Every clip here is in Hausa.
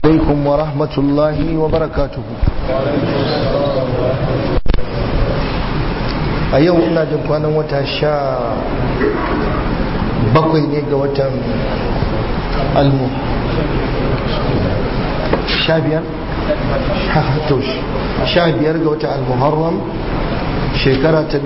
عليكم ورحمة الله وبركاته a yau ina jin kwanan wata sha bakwai ne ga watan almu sha biyar? to sha biyar ga watan almuharram shekara ta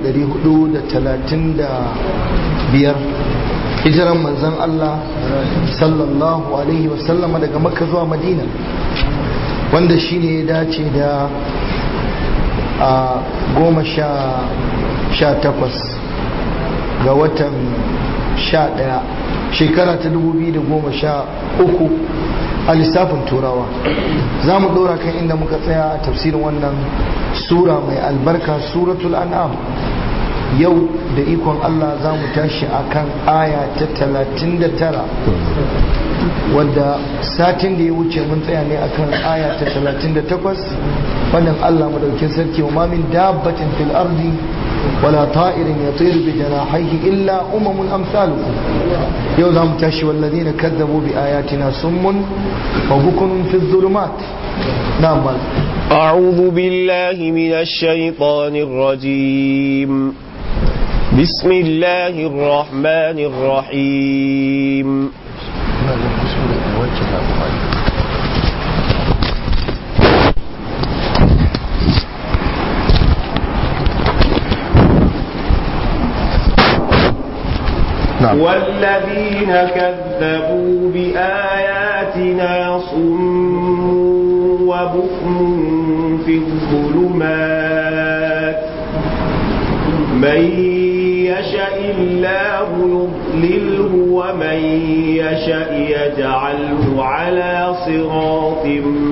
1435 hijiran manzan Allah sallallahu alaihi wasallama daga makka zuwa madina wanda shi ne ya dace da a goma sha takwas ga watan sha daya shekara ta dubu biyu da goma sha uku a lissafin turawa za mu dora kan inda muka tsaya a tafsirin wannan sura mai albarka suratul an'am yau da ikon Allah za mu tashi a kan aya ta talatin da tara wadda satin da ya wuce mun tsaya ne akan aya ta 38 wannan Allah madaukin sarki wa mamin dabbatin fil ardi wala ta'irin yatir bi janahihi illa umamun amsalukum yau zamu tashi walladina kadzabu bi ayatina summun wa bukunun fi dhulumat na'am أعوذ بالله من الشيطان الرجيم بسم الله الرحمن الرحيم نعم. والذين كذبوا بآياتنا صم وبكم في الظلمات من يشاء الله يضلله ومن يشاء يجعله على صراط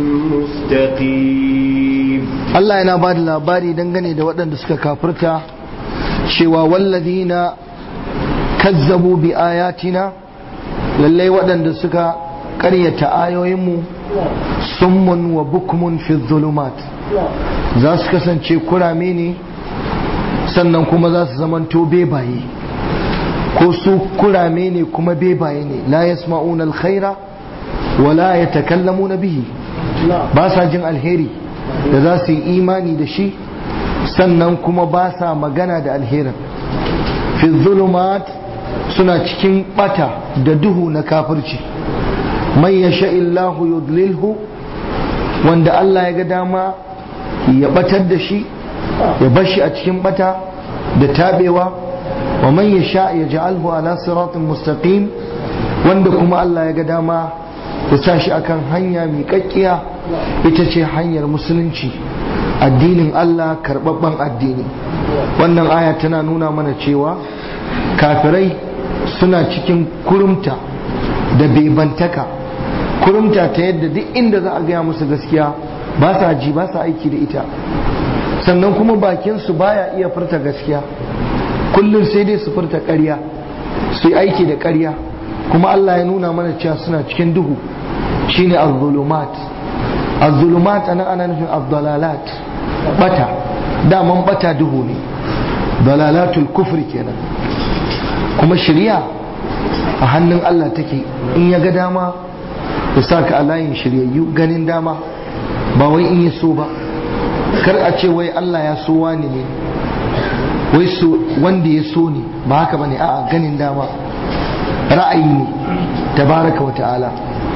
مستقيم Allah yana ba da labari dangane da waɗanda suka kafirta cewa wallazina kazzabu bi ayatina lallai waɗanda suka ƙaryata ayoyinmu summun wa bukmun fi zulumat za su kasance kurame ne sannan kuma za su zamanto bebaye ko su kurame ne kuma bebaye ne la yasma'una alkhaira wa la yatakallamuna bihi ba sa jin alheri da za su yi imani da shi sannan kuma ba sa magana da alherin fi zulumat suna cikin bata da duhu na kafirci man yasha illahu yudlilhu wanda Allah ya ga dama ya batar da shi ya bar shi a cikin bata da tabewa wa man yasha ya ja'alhu ala siratin mustaqim wanda kuma Allah ya ga dama ya sa shi akan hanya miƙaƙƙiya ita ce hanyar musulunci addinin Allah karɓaɓɓen addini wannan aya tana nuna mana cewa kafirai suna cikin kurumta da bebantaka kurumta ta yadda duk inda za a gaya musu gaskiya ba sa ji ba sa aiki da ita sannan kuma bakinsu baya iya furta gaskiya kullum sai dai su furta ƙarya su yi aiki da ƙarya kuma Allah ya nuna mana cewa suna cikin duhu shine az-zulumat az-zulumat ana ana nufin az-dalalat bata daman bata duhu ne dalalatul kufri kenan kuma shari'a a hannun Allah take in ya ga dama ya sa ka a layin shiryayyu ganin dama ba wai in ya so ba kar a ce wai Allah ya so wani ne wai so wanda ya so ne ba haka bane a'a ganin dama ra'ayi ne tabaraka wa ta'ala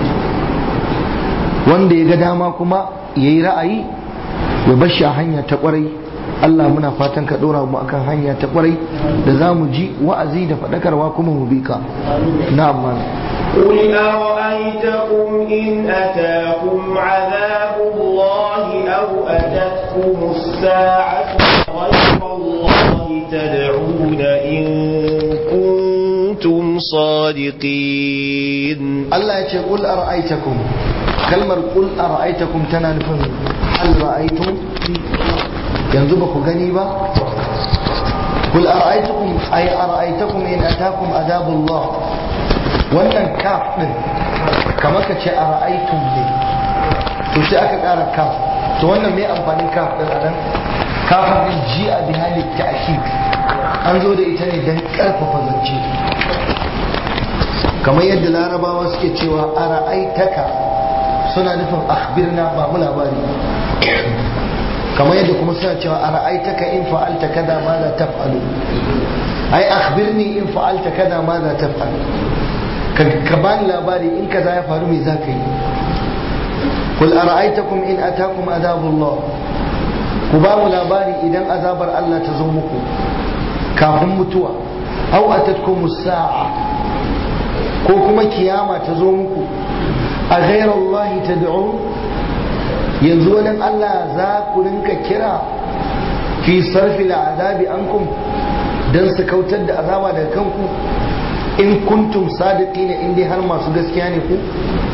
wanda ya ga dama kuma yayi ra'ayi ya bar shi a hanya ta kwarai Allah muna fatan ka dora mu akan hanya ta kwarai da za mu ji wa'azi da faɗakarwa kuma mu bi ka na'am قل أرأيتكم إن أتاكم عذاب الله أو أتتكم الساعة غير الله تدعون إن كنتم صادقين Allah ya ce qul ara'aytakum kalmar qul ara'aytakum tana nufin hal ra'aytum yanzu ba ku gani ba qul ara'aytakum ay ara'aytakum in atakum adabullah wannan kaf din kamar ka ce ara'aytum ne to sai aka ƙara kaf to wannan me amfanin kaf din anan kafin din ji a bi halit ta'kid an zo da ita ne don ƙarfafa zance kamar yadda larabawa suke cewa a ra'aitaka suna nufin akhbirna ba mu labari kamar yadda kuma suna cewa a ra'aitaka in fa'alta kada ma za taf'alu ai akhbirni in fa'alta kada ma za taf'alu ka bani labari in kaza ya faru me za ka yi kul ara'aitakum in atakum azabullah ku ba mu labari idan azabar Allah ta zo muku kafin mutuwa aw atatkum sa'a ko kuma kiyama ta zo muku a ghayra Allah tad'un yanzu wani Allah za ku rinka kira fi sarfi azabi ankum dan su kautar da azaba daga kanku in kuntum sadiqina in dai har masu gaskiya ne ku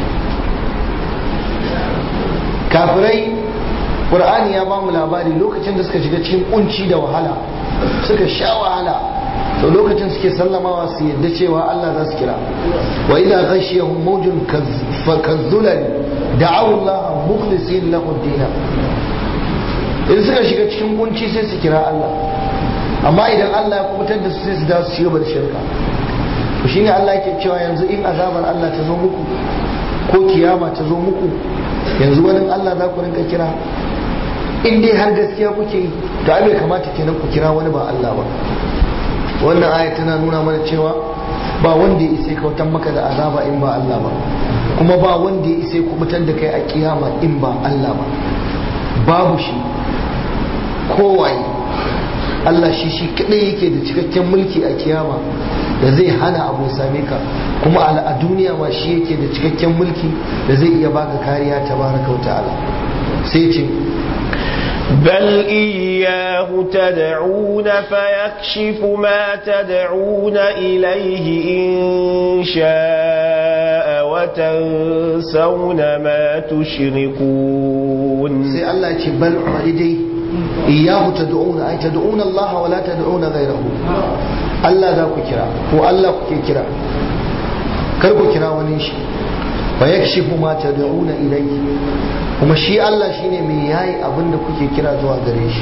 kafirai qur'ani ya bamu labari lokacin da suka shiga cikin kunci da wahala suka sha wahala to lokacin suke sallamawa su yadda cewa Allah za su kira wa idza ghashiyahum mawjun kazzulal da'aw Allah mukhlisin lahu ad in suka shiga cikin kunci sai su kira Allah amma idan Allah ya kubutar da su sai su dawo su shiga da shirka to shine Allah yake cewa yanzu in azabar Allah ta zo muku ko kiyama ta zo muku yanzu wani Allah za ku rinka kira in dai har gaskiya kuke yi to ai bai kamata kenan ku kira wani ba Allah ba wannan aya tana nuna mana cewa ba wanda ya isa kautan maka da azaba in ba Allah ba kuma ba wanda ya isa kubutar da kai a kiyama in ba Allah ba babu shi kowaye Allah shi shi kadai yake da cikakken mulki a kiyama da zai hana abu ya same ka kuma a duniya ma shi yake da cikakken mulki da zai iya baka kariya tabaraka wa ta'ala sai ce بل إياه تدعون فيكشف ما تدعون إليه إن شاء وتنسون ما تشركون سي الله يقول بل عيدي إياه تدعون أي تدعون الله ولا تدعون غيره الله ذاك كرا هو الله كرا كربو كرا ونيش فيكشف ما تدعون إليه kuma shi Allah shine mai yayi abin da kuke kira zuwa gare shi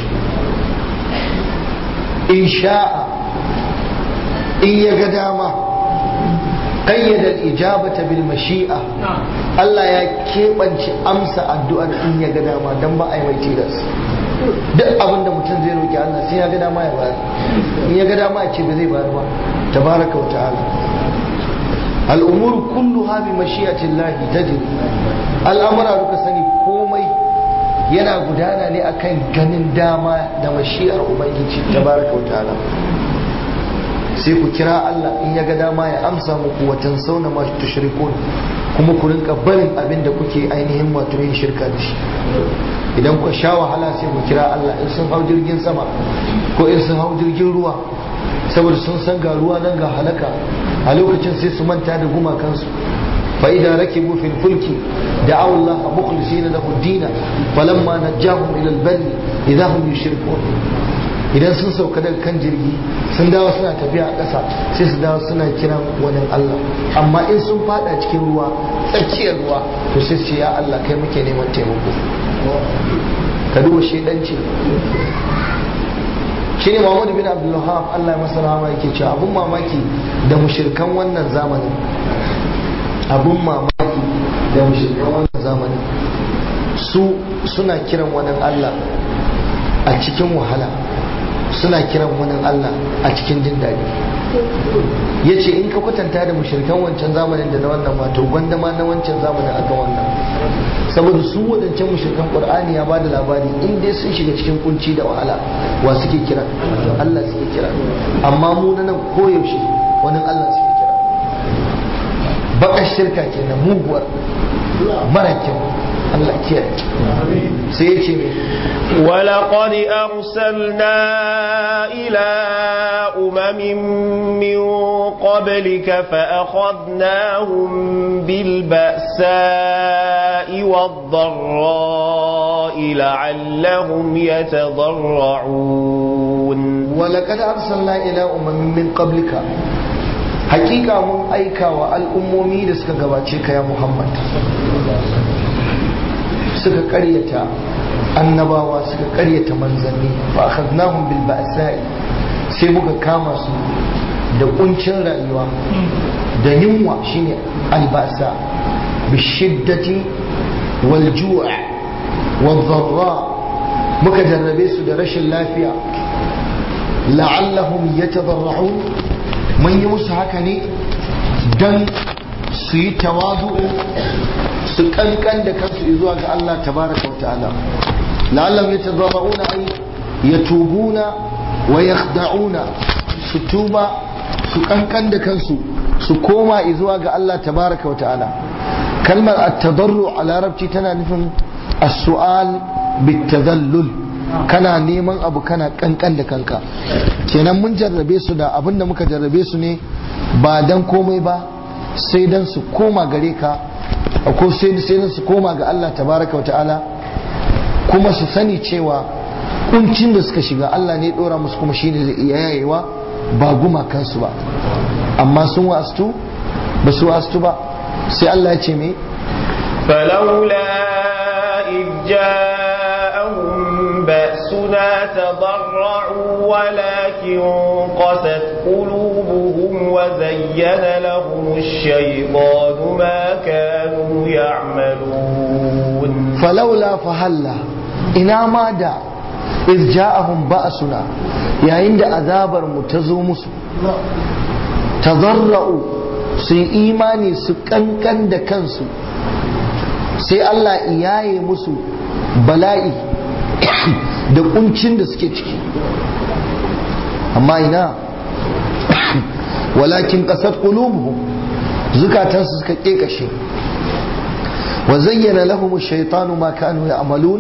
in sha'a in ya ga dama qayyada al-ijabata bil mashi'a Allah ya keɓance amsa addu'ar in ya ga dama dan ba a yi mai tilas duk abin da mutum zai roki Allah sai ya ga dama ya bayar in ya ga dama ya ce ba zai bayar ba tabaraka wa ta'ala al'umuru kulluha bi mashi'atin lahi tajri al'amura duka sani komai yana gudana ne akan ganin dama da mashi'ar ubangiji tabaraka wa ta'ala sai ku kira Allah in ya ga dama ya amsa muku wa tansawna ma tushrikun kuma ku rinka barin abin da kuke ainihin wato yin shirka da shi idan ku sha wahala sai ku kira Allah in sun hau jirgin sama ko in sun hau jirgin ruwa saboda sun san ga ruwa nan ga halaka a lokacin sai su manta da gumakansu fa idan rakibu fil fulki da'aw Allah mukhlisina lahu ad-din falamma najahum ila al-barri idahum yushrikun idan sun sauka daga kan jirgi sun dawo suna tafiya a ƙasa sai su dawo suna kiran wani Allah amma in sun fada cikin ruwa tsakiyar ruwa to sai su ce ya Allah kai muke neman taimako ka duba shedanci shi ne Muhammadu bin Abdulwahab Allah ya masa rahama yake cewa abun mamaki da mushirkan wannan zamanin abun mamaki da mushirkan wannan zamanin su suna kiran wani Allah a cikin wahala suna kiran wani Allah a cikin jin daɗi ya ce in ka kwatanta da mushirkan wancan zamanin da na wannan wato gwanda ma na wancan zamanin aka wannan saboda su wadancan mushirkan qur'ani ya bada labari in dai sun shiga cikin kunci da wahala wa suke kira Allah suke kira amma mu na nan koyaushe wani Allah suke kira baka shirka kenan muguwar mara kyau Allah kiyaye sai ya ce mai ولقد أرسلنا إلى أمم من قبلك فأخذناهم بالبأساء والضراء لعلهم يتضرعون ولقد أرسلنا إلى أمم من قبلك حقيقة من أيكا والأمومي لسك قباتيك يا محمد suka karyata annabawa suka karyata manzanni fa akhadnahum bil ba'sa'i sai muka kama su da kuncin rayuwa da yunwa shine albasa bi shiddati wal ju' wal dharra muka jarrabe su da rashin lafiya la'allahum yatadarra'un mun yi musu haka ne dan su yi tawadu su kankan da kansu zuwa ga Allah tabaraka wa ta'ala la'allahum yatadarra'una ay yatubuna wa yakhda'una su tuba su kankan da kansu su koma zuwa ga Allah tabaraka wa ta'ala kalmar at-tadarru a larabci tana nufin as-su'al bit-tadallul kana neman abu kana kankan da kanka kenan mun jarrabe su da abin da muka jarrabe su ne ba dan komai ba sai dan su koma gare ka ko sai sai dan su koma ga Allah tabaraka wa ta'ala kuma su sani cewa kuncin da suka shiga Allah ne dora musu kuma shine zai iya yayewa ba gumakansu ba amma sun wastu ba su wastu ba sai Allah ya ce me فلولا إذ جاءهم بأسنا تضرعوا ولكن قست قلوبهم وزين لهم الشيطان ما كانوا يعملون فلولا فهلا ina ma da iz ja'ahum ba'suna yayin da azabar mu ta zo musu tazarra'u su yi imani su kankan da kansu sai Allah iyaye musu bala'i da kuncin da suke ciki amma ina walakin kasar qulubuhum zukatansu suka kekashe wa zayyana lahum ash-shaytanu ma kanu ya'malun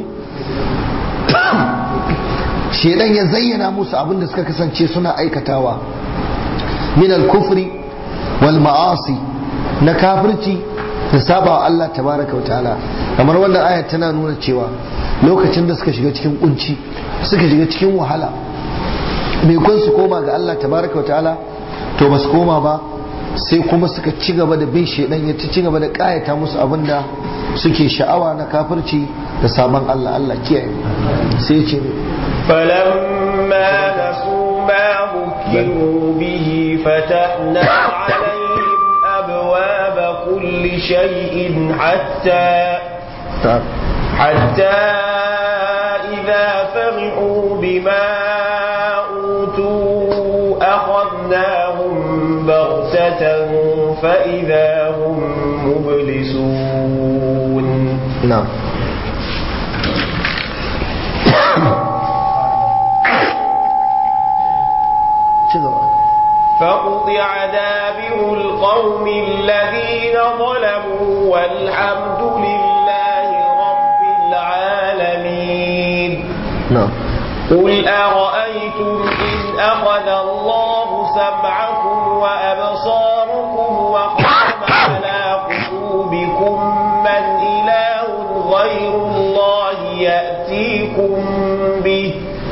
shedan ya zayyana musu abin da suka kasance suna aikatawa min al-kufri wal ma'asi na kafirci da saba wa Allah tabaraka wa ta'ala kamar wannan aya tana nuna cewa lokacin da suka shiga cikin kunci suka shiga cikin wahala mai kun su koma ga Allah tabaraka wa ta'ala to ba su koma ba sai kuma suka ci gaba da bin shedan ya ci gaba da kayata musu abin da suke sha'awa na kafirci da sabon Allah Allah kiyaye sai ce فلما نسوا ما ذكروا به فتحنا عليهم أبواب كل شيء حتى حتى إذا فرحوا بما أوتوا أخذناهم بغتة فإذا هم مبلسون نعم فقطع دابر القوم الذين ظلموا والحمد لله رب العالمين نعم قل أرأيتم إن أخذ الله سمعكم وأبصاركم وختم على قلوبكم من إله غير الله يأتيكم به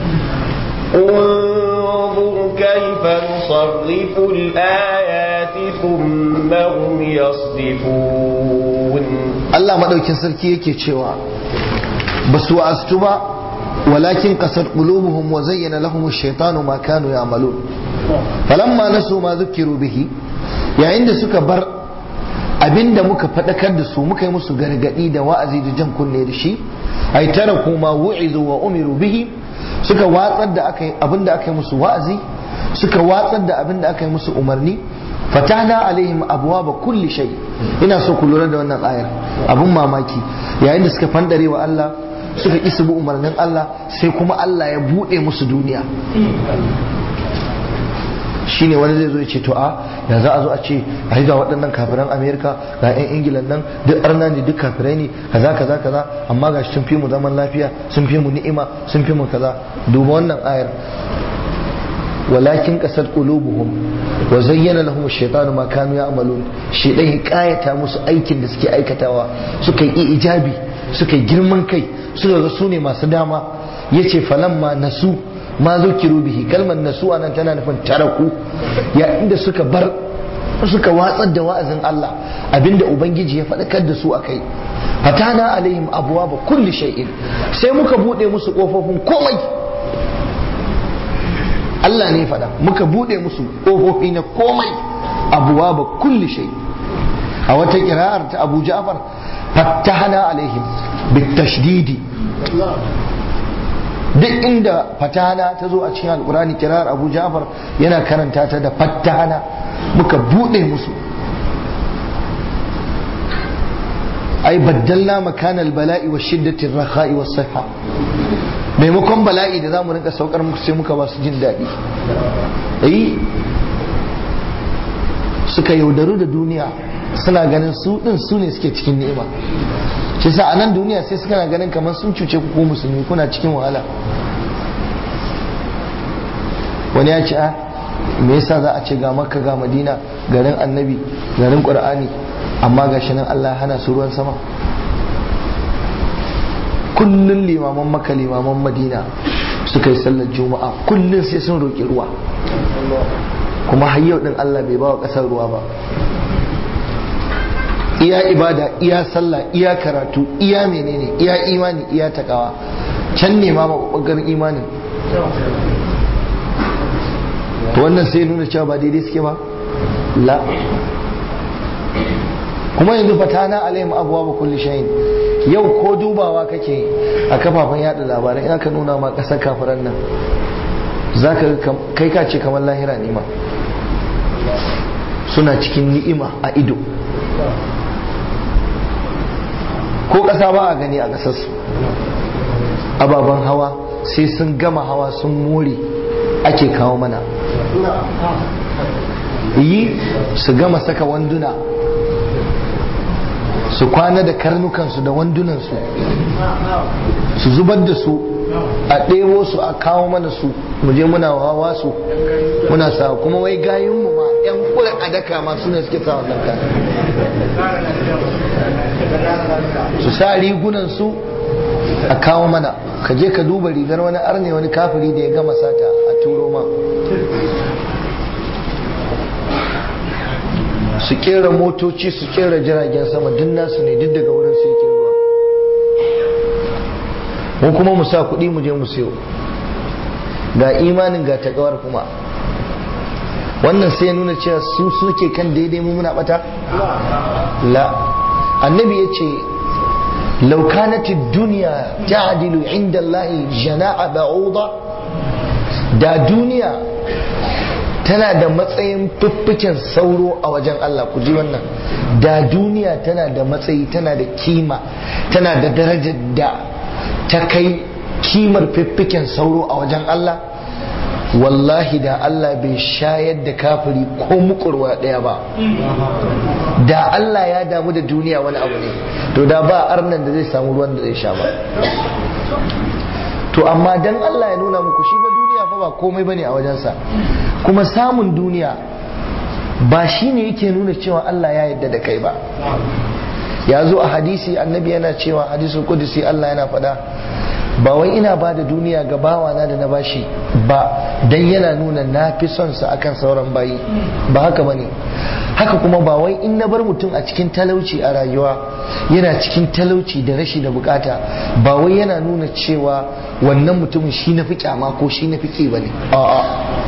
انظر كيف نصرف الآيات ثم هم يصدفون Allah madaukin sarki yake cewa ba su wa'astu ba walakin kasar qulubuhum wa zayyana lahum ash-shaytanu ma kanu ya'malun falamma nasu ma dhukiru bihi yayin da suka bar abinda muka fadakar da su muka yi musu gargadi da wa'azi da jan kunne da shi ay taraku ma wu'izu wa umiru bihi suka watsar da aka abinda aka yi musu wa'azi suka watsar da abinda aka yi musu umarni fatahna alaihim abwaba kulli shay ina so ku lura da wannan ayar abun mamaki yayin da suka fandare wa Allah suka ki su bi umarnin Allah sai kuma Allah ya bude musu duniya shine wani zai zo ya ce to a ya za a zo a ce a ga waɗannan kafiran amerika ga 'yan ingilan nan duk arna ne duk kafirai ne kaza kaza kaza amma ga sun fi mu zaman lafiya sun fi mu ni'ima sun fi mu kaza duba wannan ayar walakin kasar qulubuhum wa zayyana lahum ash-shaytanu ma kanu ya'malun shaytan ya kayata musu aikin da suke aikatawa suka yi ijabi suka yi girman kai suka ga su ne masu dama yace falamma nasu ma zukiru bihi kalmar nasu anan tana nufin taraku ya inda suka bar suka watsar da wa'azin Allah abinda ubangiji ya faɗakar da su akai fatana alaihim abwaba kulli shay'in sai muka bude musu kofofin komai Allah ne faɗa muka bude musu kofofi na komai abwaba kulli shay a wata kira'ar ta Abu Ja'far fattahana alaihim bitashdidi duk inda fatahana ta zo a cikin alkurani kirar abu jafar yana karanta ta da fattahana muka bude musu ai baddalna makanal bala'i wa shiddatin rakha'i was siha maimakon bala'i da zamu rinka saukar muku sai muka ba su jin daɗi eh suka yaudaru da duniya suna ganin su din su ne suke cikin ni'ima shi sa a nan duniya sai suka na ganin kamar sun cuce ku ko musulmi kuna cikin wahala wani ya ce a me yasa za a ce ga makka ga madina garin annabi garin qur'ani amma ga shi nan Allah hana su ruwan sama kullun limaman makka limaman madina suka yi sallar juma'a kullun sai sun roƙi ruwa kuma har yau din Allah bai ba wa ƙasar ruwa ba iya ibada iya sallah iya karatu iya menene iya imani iya takawa can ne ma mabubbagar imanin to wannan sai nuna cewa ba daidai suke ba la kuma yanzu fatana alaihim abuwa ba kulli shayin yau ko dubawa kake a kafafen yada labarai ina ka nuna ma kasar kafiran nan zaka kai ka ce kamar lahira ne ma suna cikin ni'ima a ido ko ƙasa ba a gani a ƙasarsu ababen hawa sai sun gama hawa sun more ake kawo mana yi su gama saka wanduna su kwana da karnukansu da wandunansu su zubar da su a ɗebo su a kawo mana su muje muna hawa su muna sa kuma wai gayunmu ma 'yan kula a daka ma su ne suke sa wannan kan su sa rigunan su a kawo mana ka je ka duba rigar wani arne wani kafiri da ya gama sata a turo ma su kera motoci su kera jiragen sama duk nasu ne duk daga wurin su yake zuwa mu kuma mu sa kuɗi mu je mu siyo ga imanin ga takawar kuma wannan sai ya nuna cewa su suke kan daidai mu muna bata la annabi ya ce laukanati duniya ta'dilu inda Allah jana'a ba'uda da duniya tana da matsayin fiffiken sauro a wajen Allah ku ji wannan da duniya tana da matsayi tana da kima tana da darajar da ta kai kimar fiffiken sauro a wajen Allah wallahi da Allah bai shayar da kafiri ko mukurwa ɗaya ba da Allah ya damu da duniya wani abu ne to da ba arnan da zai samu ruwan da zai sha ba to amma dan Allah ya nuna muku shi ba duniya fa ba komai bane a wajensa kuma samun duniya ba shi ne yake nuna cewa Allah ya yarda da kai ba ya zo a hadisi annabi yana cewa hadisul kudusi Allah yana faɗa ba wai ina ba da duniya ga bawana da na bashi ba dan yana nuna na fi son sa akan sauran bayi ba haka bane haka kuma ba wai in na bar mutum a cikin talauci a rayuwa yana cikin talauci da rashi da bukata ba wai yana nuna cewa wannan mutumin shi na fi kyama ko shi na fi ki bane a'a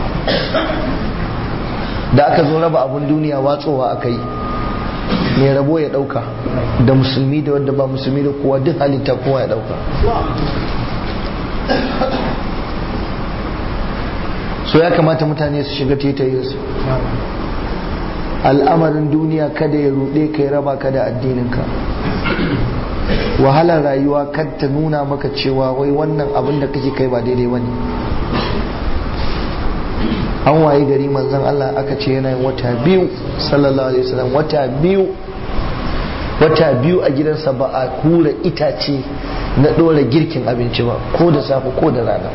da aka zo raba abun duniya watsowa aka yi mai rabo ya dauka da musulmi da wadda ba musulmi da kowa duk halitta kowa ya dauka so ya kamata mutane su shiga tetayensu al'amarin duniya kada ya ruɗe ka ya raba ka da addininka wahalar rayuwa kada ta nuna maka cewa wai wannan abin da kake kai ba daidai bane an waye gari manzon Allah aka ce yana yin wata biyu sallallahu alaihi wasallam wata biyu wata biyu a gidansa ba a hura itace na ɗora girkin abinci ba ko da safe ko da rana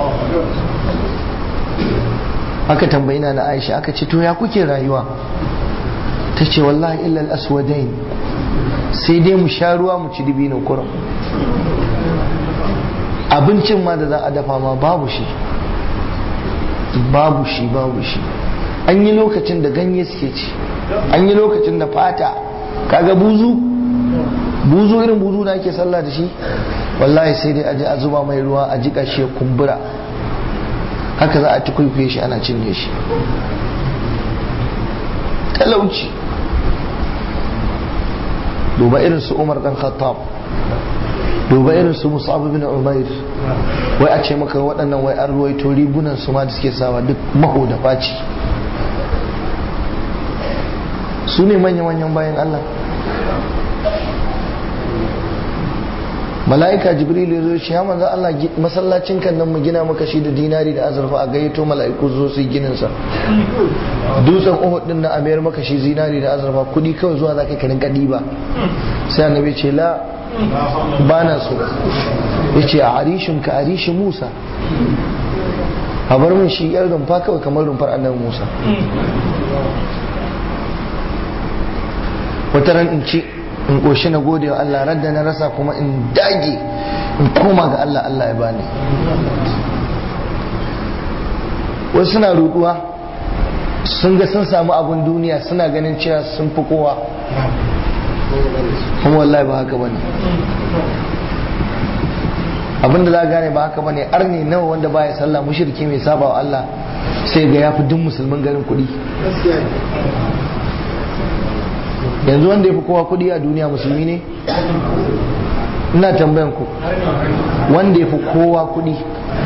aka tambayi na Aisha aka ce to ya kuke rayuwa ta ce wallahi illa al-aswadain sai dai mu sha ruwa mu ci dibinin kurum abincin ma da za a dafa ma babu shi babu shi babu shi an yi lokacin da ganye suke ci an yi lokacin da fata kaga buzu buzu irin buzu da ake sallah da shi wallahi sai dai aje a zuba mai ruwa a jika shi ya kumbura haka za a tukwaikwai shi ana cinye shi talauci duba irin su umar dan khattab duba irin su mus'ab bin umair wai a ce maka waɗannan wai an ruwaito rigunan su ma da suke sawa duk maho da faci su ne manya-manyan bayan Allah mala'ika jibril ya zo shi ya manzo Allah masallacin kan nan mu gina maka shi da dinari da azurfa a gayyato mala'iku zo su yi ginin sa dutsen Uhud din na a mayar maka shi zinari da azurfa kudi kawai zuwa zaka ka rinka diba sai annabi ce la bana so yace a arishin ka arishi Musa a bar min shi yar rumfa kawai kamar rumfar annabi Musa wata ran in ci in ƙoshi na gode wa Allah radda na rasa kuma in dage in koma ga Allah Allah ya bani wasu suna ruduwa sun ga sun samu abun duniya suna ganin cewa sun fi kowa kuma wallahi ba haka bane abinda za gane ba haka bane arni nawa wanda baya sallah mushriki mai saba wa Allah sai ga yafi duk musulmin garin kuɗi yanzu wanda ya fi kowa kudi a duniya musulmi ne ina tambayan ku wanda ya fi kowa kudi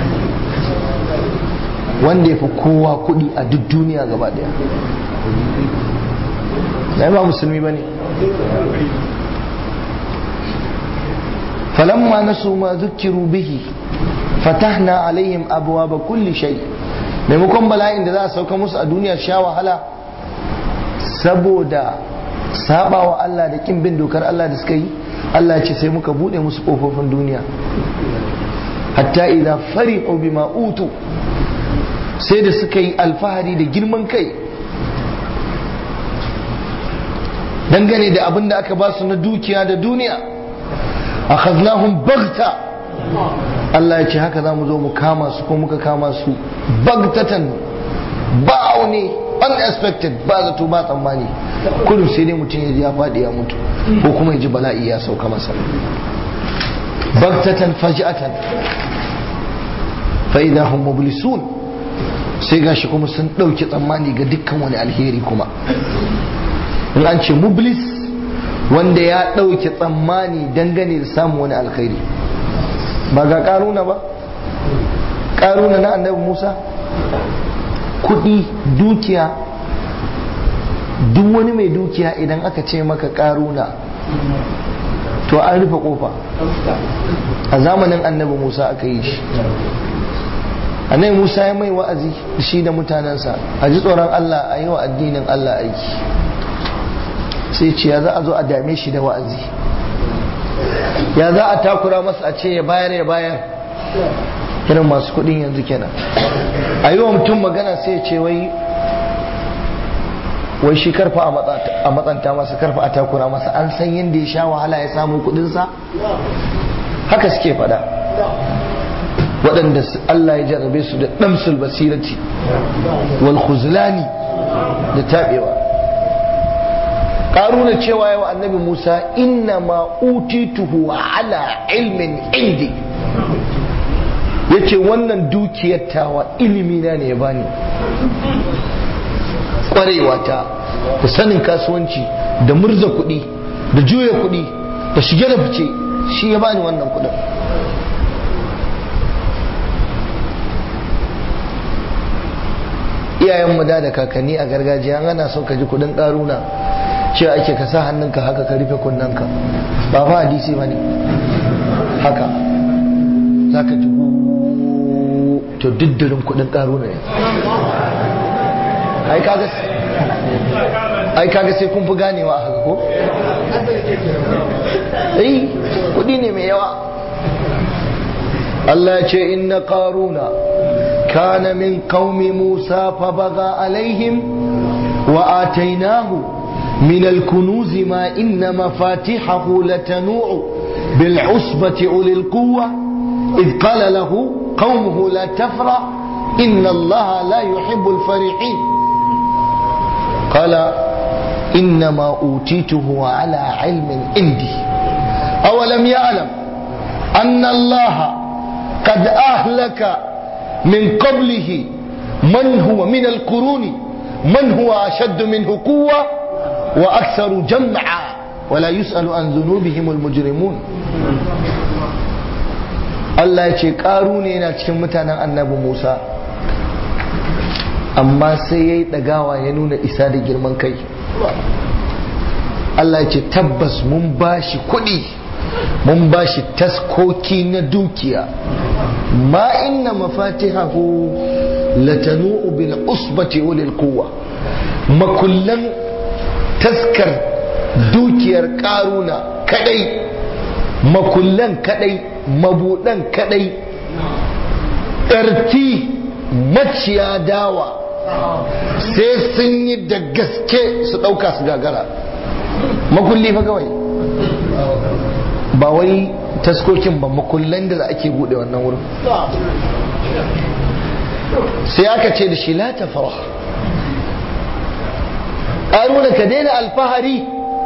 wanda ya fi kowa kudi a duk duniya gaba daya na ba musulmi ba ne falamma nasu ma zukiru bihi fatahna alaihim abuwa ba kulli shai maimakon bala'in da za a sauka musu a duniya sha wahala saboda saba wa Allah da kin bin dokar Allah da suka yi Allah ce sai muka bude musu kofofin duniya hatta idan fari'u bima utu sai da suka yi alfahari da girman kai dangane da abin da aka ba su na dukiya da duniya akhadnahum baghta Allah ya ce haka za mu zo mu kama su ko muka kama su bagtatan ba'auni unexpected ba zato ba tsammani kullum sai dai mutum ya ji ya faɗi ya mutu ko kuma ya ji bala'i ya sauka masa baktatan faji'atan fa idza hum mublisun sai gashi kuma sun ɗauki tsammani ga dukkan wani alheri kuma in an ce mublis wanda ya ɗauki tsammani dangane da samun wani alkhairi ba ga karuna ba karuna na annabi musa kudi dukiya duk wani mai dukiya idan aka ce maka karuna to an rufe kofa a zamanin annabi musa aka yi shi annabi musa ya mai wa'azi shi da mutanensa a ji tsoron allah a yi wa addinin allah aiki sai ce ya za a zo a dame shi da wa'azi ya za a takura masa a ce ya bayar ya bayar irin masu kudin yanzu kenan a yi wa mutum magana sai ya ce wai wai shi karfa a matsanta masa karfa a takura masa an san yadda ya sha wahala ya samu kudinsa haka suke fada waɗanda Allah ya jarrabe su da ɗamsul basirati wal khuzlani da taɓewa ƙaruna cewa yawa annabi musa inna ma utituhu ala ilmin indi ya ce wannan dukiyar tawa ilimina ne ya bani ƙwarewa ta da sanin kasuwanci da murza kuɗi da juya kuɗi da shige da fice shi ya bani wannan kuɗin iyayen da da kakanni a gargajiya ana son ka ji kuɗin ƙaruna cewa ake ka sa hannunka haka ka rufe kunnanka ba fa hadisi ba ne haka za ka ji to diddirin kudin karo ne ai kaga sai kun fi ganewa a haka ko? ai kudi ne mai yawa Allah ce inna qaruna kana min qaumi Musa fa baga alaihim wa atainahu من الكنوز ما إن مفاتحه لتنوع بالعصبة أولي القوة إذ قال له قومه لا تفرح إن الله لا يحب الفرحين قال إنما أوتيته على علم عندي أولم يعلم أن الله قد أهلك من قبله من هو من القرون من هو أشد منه قوة وأكثر جمعا wala yus'alu an dhunubihim almujrimun Allah ya ce ƙaru ne yana cikin mutanen annabi Musa amma sai ya yi ɗagawa ya nuna isa da girman kai Allah ya ce tabbas mun ba shi kuɗi mun ba shi taskoki na dukiya ma inna mafatihahu latanu'u bil usbati ulil quwwa makullan taskar dukiyar ƙaruna kadai makullan kadai mabudan kadai ƙarti maciya dawa sai sun yi da gaske su ɗauka su gagara makulli fa kawai ba wai taskokin ba makullan da ake buɗe wannan wurin sai aka ce da shi la ta fara ƙaruna ka daina alfahari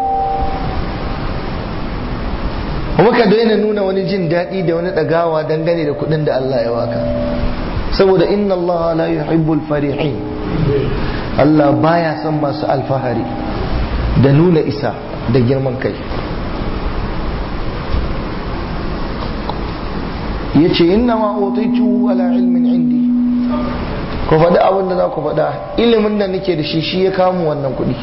kuma ka daina nuna wani jin daɗi da wani ɗagawa dangane da kuɗin da Allah ya waka saboda inna Allah la yuhibbul farihin Allah baya son masu alfahari da nuna isa da girman kai ya ce inna ma otaitu ala ilmin indi ku faɗi abin da za ku faɗa ilimin da nake da shi shi ya kamu wannan kuɗi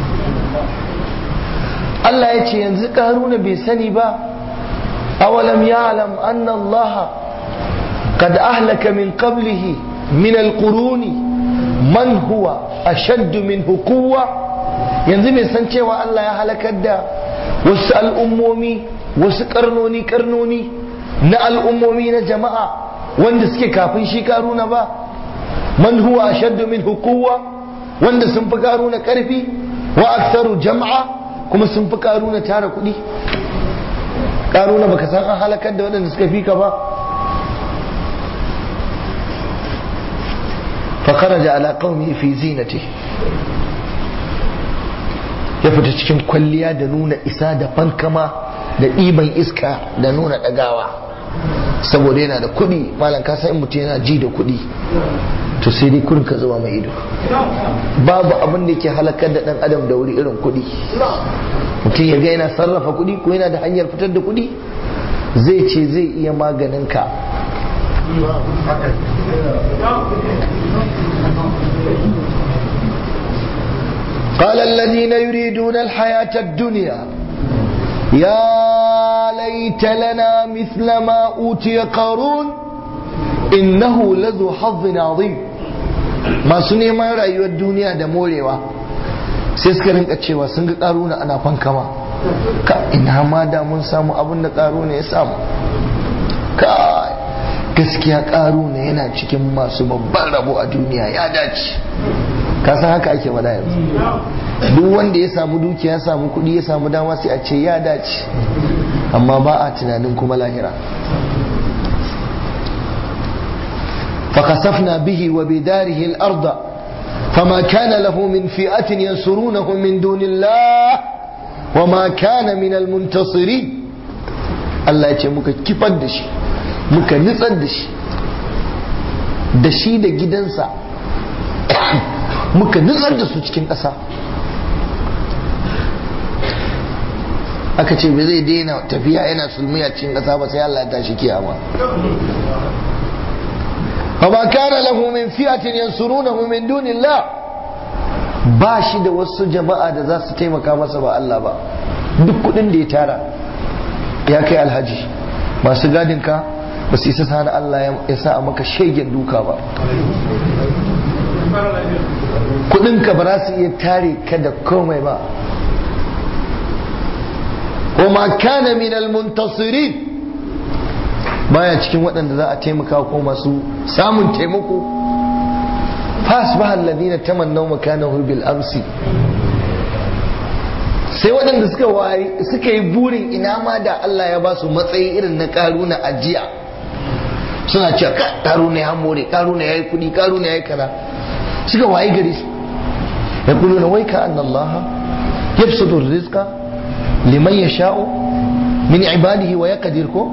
Allah ya ce yanzu ƙaruna bai sani ba أولم يعلم أن الله قد أهلك من قبله من القرون من هو أشد منه قوة yanzu bai san cewa Allah ya halakar da wasu al'ummomi wasu karnoni karnoni na al'ummomi na jama'a wanda suke kafin shi karuna ba man huwa ashaddu min hukuwa wanda sun fi karuna karfi wa aktsaru jama'a kuma sun fi karuna tara kuɗi karuna baka san an halakar da waɗanda suka fi ka ba fakaraja ala qaumi fi zinati ya fita cikin kwalliya da nuna isa da fankama da ɗiban iska da nuna ɗagawa saboda yana da kuɗi malam ka san mutum yana ji da kuɗi to sai dai kurin ka zuba mai ido babu abin da ke halakar da ɗan adam da wuri irin kuɗi mutum ya ga yana sarrafa kuɗi ko yana da hanyar fitar da kuɗi zai ce zai iya maganin ka قال الذين يريدون الحياة الدنيا يا ليت لنا مثل ما أوتي قارون إنه لذو حظ عظيم ما سني ما رأيوا الدنيا دموليوا sai suka rinka cewa sun ga karuna ana fankama ka ina ma da mun samu abin da karuna ya samu ka gaskiya karuna yana cikin masu babban rabo a duniya ya dace ka san haka ake wada yanzu duk wanda ya samu dukiya ya samu kuɗi ya samu dama sai a ce ya dace amma ba a tunanin kuma lahira فخسفنا به وبداره الأرض فما كان له من فئة ينصرونه من دون الله وما كان من المنتصرين Allah ya ce muka kifar da shi muka nitsar da shi da shi da gidansa muka nitsar da su cikin ƙasa aka ce bai zai daina tafiya yana sulmiya cikin ƙasa ba sai Allah ya tashi kiyama فما كان له من فئة ينصرونه من دون الله ba shi da wasu jama'a da za su taimaka masa ba Allah ba duk kudin da ya tara ya kai alhaji masu gadinka ba su isa sani Allah ya sa a maka shegen duka ba kudinka ba za su iya tare ka da komai ba wa kana min al-muntasirin baya cikin waɗanda za a taimaka ko masu samun taimako fasbaha alladhina tamannaw makanahu bil amsi sai waɗanda suka wayi suka yi burin ina ma da Allah ya ba su matsayi irin na karuna ajiya suna cewa ka karuna ya more karuna yayi kudi karuna yayi kaza suka wayi gari ya kullu na waika anna Allah yabsutu rizqa liman yasha'u min ibadihi wa yaqdir ko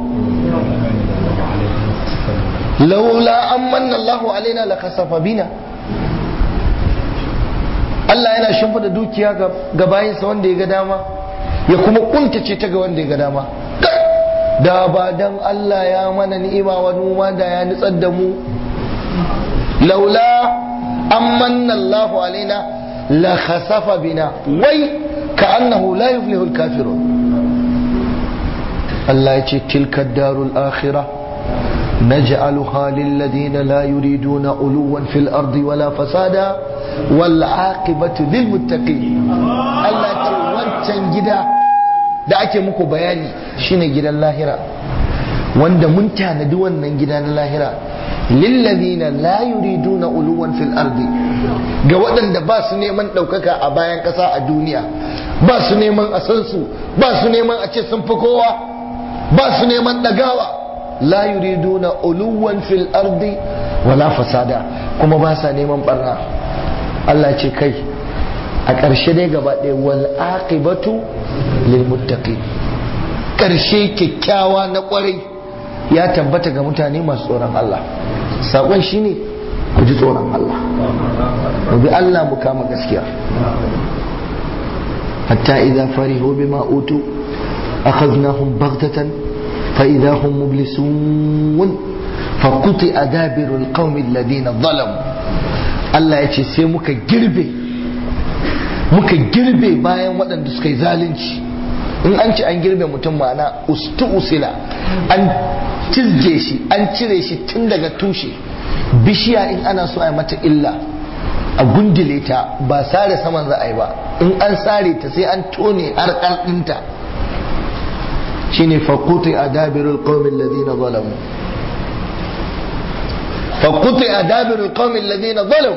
laula an manna Allahu alaina la kasafa bina Allah yana shimfida dukiya ga bayinsa wanda ya ga dama ya kuma kuntace ta ga wanda ya ga dama da ba dan Allah ya mana ni'ima wa noma da ya nitsar da mu laula amanna Allahu alaina la khasafa bina wai ka'annahu la yuflihul kafirun Allah ya ce tilka darul akhirah نجعلها للذين لا يريدون علوا في الأرض ولا فسادا والعاقبة للمتقين الله ce wancan gida da ake muku bayani shine gidan lahira wanda mun tanadi wannan gida na lahira lillazina la yuriduna uluwan fil ardi ga waɗanda ba su neman ɗaukaka a bayan ƙasa a duniya ba su neman a san su ba su neman a ce sun fi kowa ba su neman ɗagawa la yuriduna uluwan fil ardi wala fasada kuma ba sa neman barna Allah ce kai a ƙarshe dai gaba ɗaya wal aqibatu lil muttaqin ƙarshe kyakkyawa na ƙwarai ya tabbata ga mutane masu tsoron Allah sakon shine ku ji tsoron Allah mu bi Allah mu kama gaskiya hatta idza farihu bima utu akhadnahum baghtatan فإذا هم مبلسون فقطع دابر القوم الذين ظلموا Allah ya ce sai muka girbe muka girbe bayan waɗanda suka yi zalunci in an ci an girbe mutum ma'ana ustu usila an cizge shi an cire shi tun daga tushe bishiya in ana so a yi mata illa a gundule ta ba sare saman za a yi ba in an sare ta sai an tone har ɗinta shine faquti adabirul qaumil ladina zalamu faquti adabirul qaumil ladina zalamu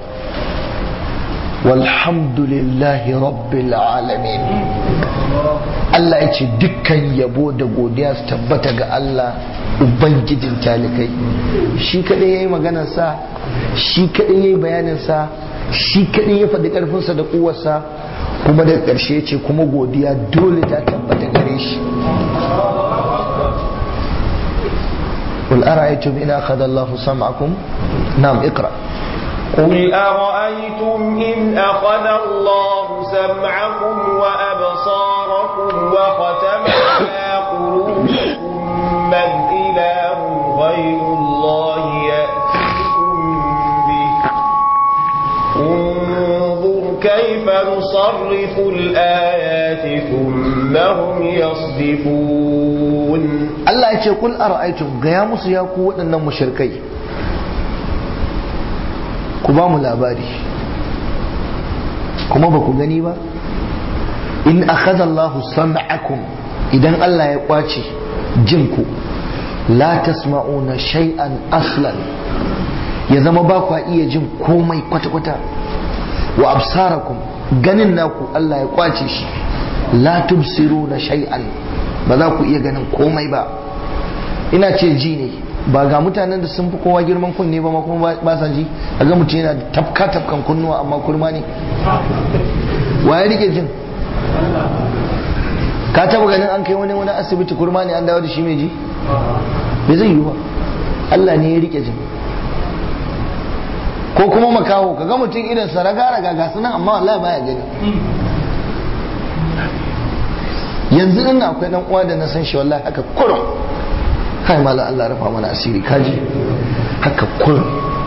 walhamdulillahi rabbil alamin Allah ya ce dukkan yabo da godiya su tabbata ga Allah ubangijin talikai shi kadai yayi maganar sa shi kadai yayi bayanin sa shi kadai ya faɗi karfinsa da kuwarsa kuma daga ƙarshe ce kuma godiya dole ta tabbata gare shi قل أرأيتم إن أخذ الله سمعكم نعم اقرأ قل أرأيتم إن أخذ الله سمعكم وأبصاركم وختم على قلوبكم من إله غير الله يأتيكم به انظر كيف نصرف الآيات ثم هم يصدفون Allah ya ce kul ara'aytum gaya musu ya ku waɗannan mushrikai ku ba mu labari kuma ba ku gani ba in akhadha Allahu sam'akum idan Allah ya kwace jinku la tasma'una shay'an aslan ya zama ba ku iya jin komai kwata-kwata wa absarakum ganin naku Allah ya kwace shi la tubsiruna shay'an ba za ku iya ganin komai ba ina ce ji ne ba ga mutanen da sun fi kowa girman kunne ba ma kuma ba sa ji a ga mutum yana tafka tafkan kunnuwa amma kurma ne wa ya rike jin ka taba ganin an kai wani wani asibiti kurma ne an dawo da shi mai ji bai zai yi ba Allah ne ya rike jin ko kuma makaho ka ga mutum irin sa raga raga ga sunan amma wallahi baya gani yanzu nan akwai dan uwa da na san shi wallahi haka kurum kai mala Allah rafa mana asiri kaji haka kurum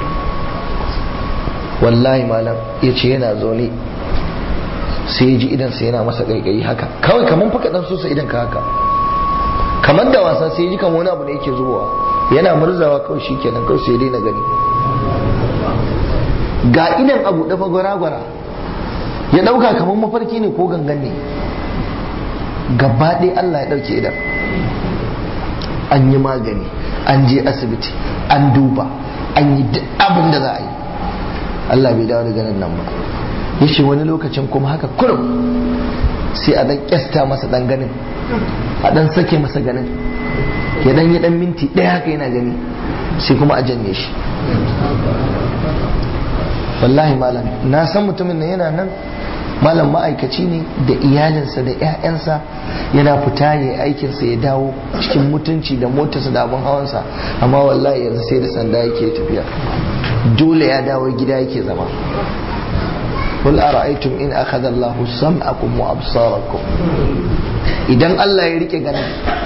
wallahi malam ya ce yana zaune sai ya ji idan sai yana masa kaikayi haka kawai kamar faka dan sosa idan ka haka kamar da wasa sai ya ji kamar wani abu da yake zubowa yana murzawa kawai shi kenan kawai sai ya daina gani ga idan abu dafa gwara-gwara ya dauka kamar mafarki ne ko gangan ne gaba ɗaya Allah ya ɗauke idan an yi magani an je asibiti an duba an yi duk abin da za a yi Allah bai dawo da ganin nan ba ya ce wani lokacin kuma haka kurum sai a ɗan ƙyasta masa ɗan ganin a ɗan sake masa ganin ya ɗan yi ɗan minti ɗaya haka yana gani sai kuma a janye shi wallahi malam na san mutumin nan yana nan malam ma'aikaci ne da iyalinsa da 'ya'yansa yana fita ya aikinsa ya dawo cikin mutunci da motarsa da abin hawansa amma wallahi yanzu sai da sanda yake tafiya dole ya dawo gida yake zama قل أرأيتم إن أخذ الله سمعكم وأبصاركم إذن الله يريك جنة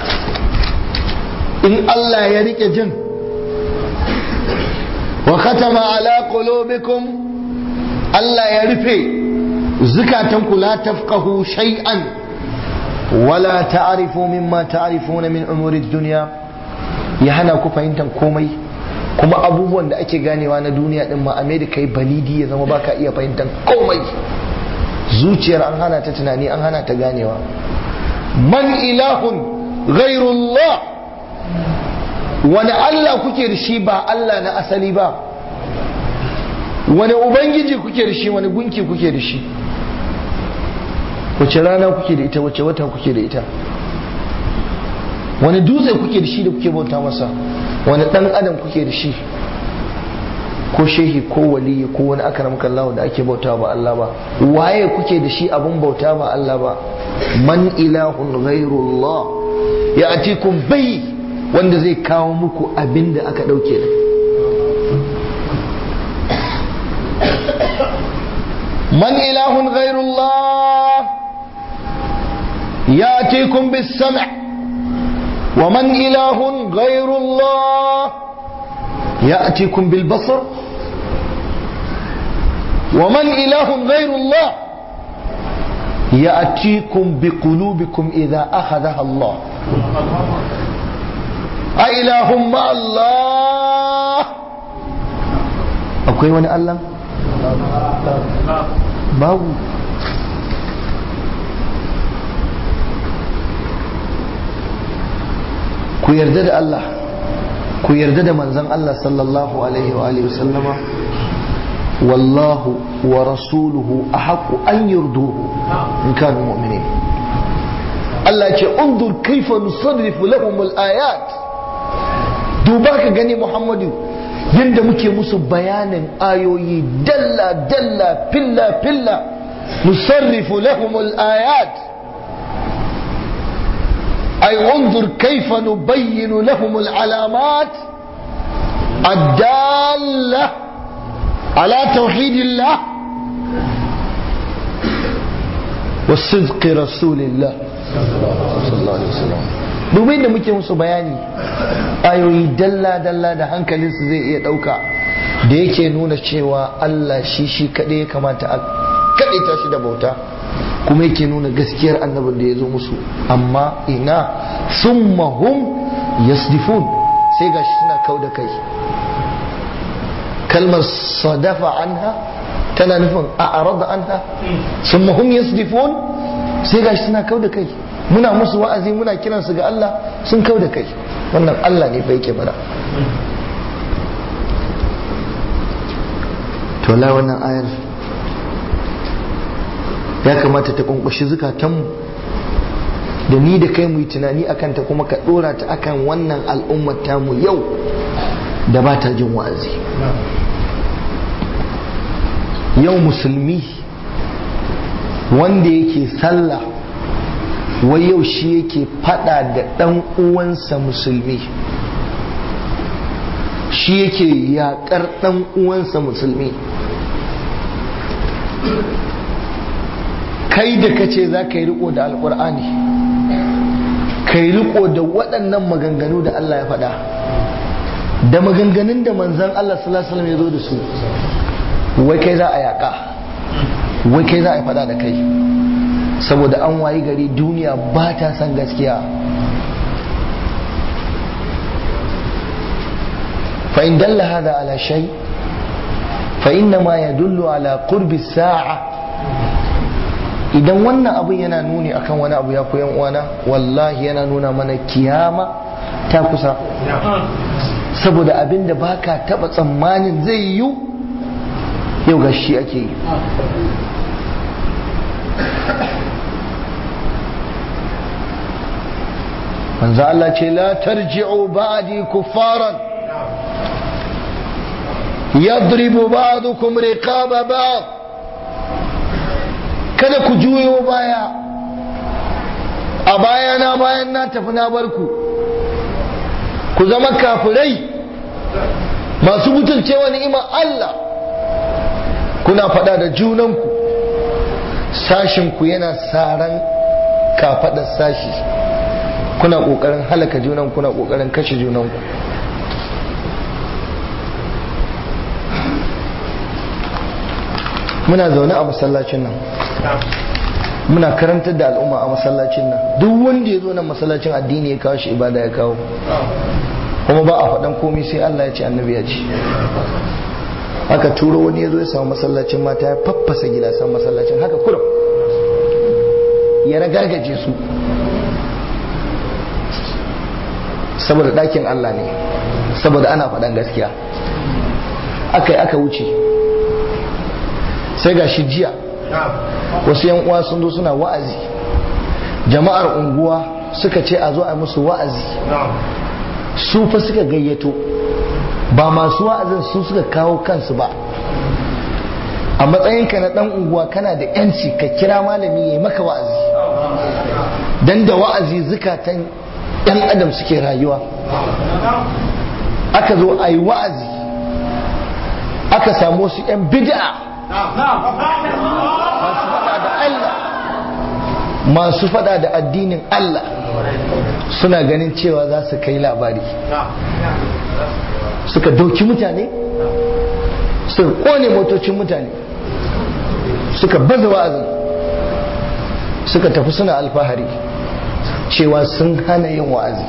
إن الله يريك جن وختم على قلوبكم الله يرفي زكاتكم لا تفقهوا شيئا ولا تعرفوا مما تعرفون من أمور الدنيا يهنا كفاينتم كومي kuma abubuwan da ake ganewa na duniya din ma da kai balidi ya zama baka iya fahimtar komai zuciyar an hana ta tunani an hana ta ganewa man ilahun ghairullah wani Allah kuke da shi ba Allah na asali ba wani ubangiji kuke da shi wani gunki kuke da shi wace rana kuke da ita wace wata kuke da ita wani dutse kuke da shi da kuke bauta masa wani dan adam kuke da shi ko shehi ko waliyi ko wani akramaka Allah da ake bauta ba Allah ba waye kuke da shi abun bauta ba Allah ba man ilahun ghairullah ya atikum bai wanda zai kawo muku abin da aka dauke da man ilahun ghairullah ya atikum bis sam' ومن إله غير الله يأتيكم بالبصر ومن إله غير الله يأتيكم بقلوبكم إذا أخذها الله أإله مع الله أكوي وانا ألم باو ku yarda da Allah ku yarda da manzon Allah sallallahu alaihi wa alihi wasallama wallahu wa rasuluhu ahqqu an yurduhu in kanu mu'minin Allah ce undur kaifa nusarrifu lahum al-ayat duba ka gani Muhammadu yadda muke musu bayanin ayoyi dalla dalla filla filla nusarrifu lahum al-ayat أي انظر كيف نبين لهم العلامات الدالة على توحيد الله والصدق رسول الله صلى الله عليه وسلم domin da muke musu bayani ayoyi dalla-dalla da hankalinsu zai iya ɗauka da yake nuna cewa Allah shi shi kaɗai ya kamata a kaɗaita shi da bauta kuma yake nuna gaskiyar annabin da ya zo musu amma ina summa hum yasdifun sai gashi suna kau da kai kalmar sadafa anha tana nufin a arada anha summa hum yasdifun sai gashi suna kau da kai muna musu wa'azi muna kiransu ga Allah sun kau da kai wannan Allah ne fa yake bada to la wannan ayar ya kamata ta kunkushi zukatanmu da ni da kai mu yi tunani akan ta kuma ka dora ta akan wannan al'ummar tamu yau da ba ta jin wa'azi yau musulmi wanda yake sallah wai yau shi yake fada da dan uwansa musulmi shi yake yakar dan uwansa musulmi kai da kace za ka yi riko da alkur'ani ka yi riko da waɗannan maganganu da Allah ya faɗa da maganganun da manzan Allah sallallahu alaihi ya zo da su wai kai za a yaƙa wai kai za a yi faɗa da kai saboda an wayi gari duniya ba ta san gaskiya فإن دل هذا على شيء فإنما يدل على قرب الساعة idan wannan abin yana nuni akan wani abu ya koyan uwana wallahi yana nuna mana kiyama ta kusa saboda abin da baka taba tsammanin zai yiwu yau ga shi ake yi manzo Allah ce la tarji'u ba'di kuffaran yadribu ba'dukum riqaba ba'd kada ku juyo baya a bayana bayan na tafi na barku ku zama kafirai masu mutuncewa ni'imar Allah kuna faɗa da junanku sashinku yana saran kafaɗar sashi kuna ƙoƙarin halaka junan kuna ƙoƙarin kashe junanku muna zaune a masallacin nan muna karantar da al'umma a masallacin nan duk wanda ya zo nan masallacin addini ya kawo shi ibada ya kawo kuma ba a faɗan komai sai Allah ya ce annabi ya ce aka turo wani ya zo ya samu masallacin mata ya faffasa gilasan masallacin haka kurum ya ragargaje su saboda ɗakin Allah ne saboda ana faɗan gaskiya aka yi aka wuce sai ga shi jiya wasu yan uwa sun zo suna wa'azi jama'ar unguwa suka ce a zo a musu wa'azi su fa suka gayyato ba masu wa'azin su suka kawo kansu ba a matsayinka na dan unguwa kana da yanci ka kira malami ya yi maka wa'azi dan da wa'azi zukatan yan adam suke rayuwa aka zo a yi wa'azi aka samu wasu yan bid'a masu fada da Allah masu fada da addinin Allah suna ganin cewa za su kai labari suka dauki mutane suka kone motocin mutane suka baza wa'azin suka tafi suna alfahari cewa sun hana yin wa'azi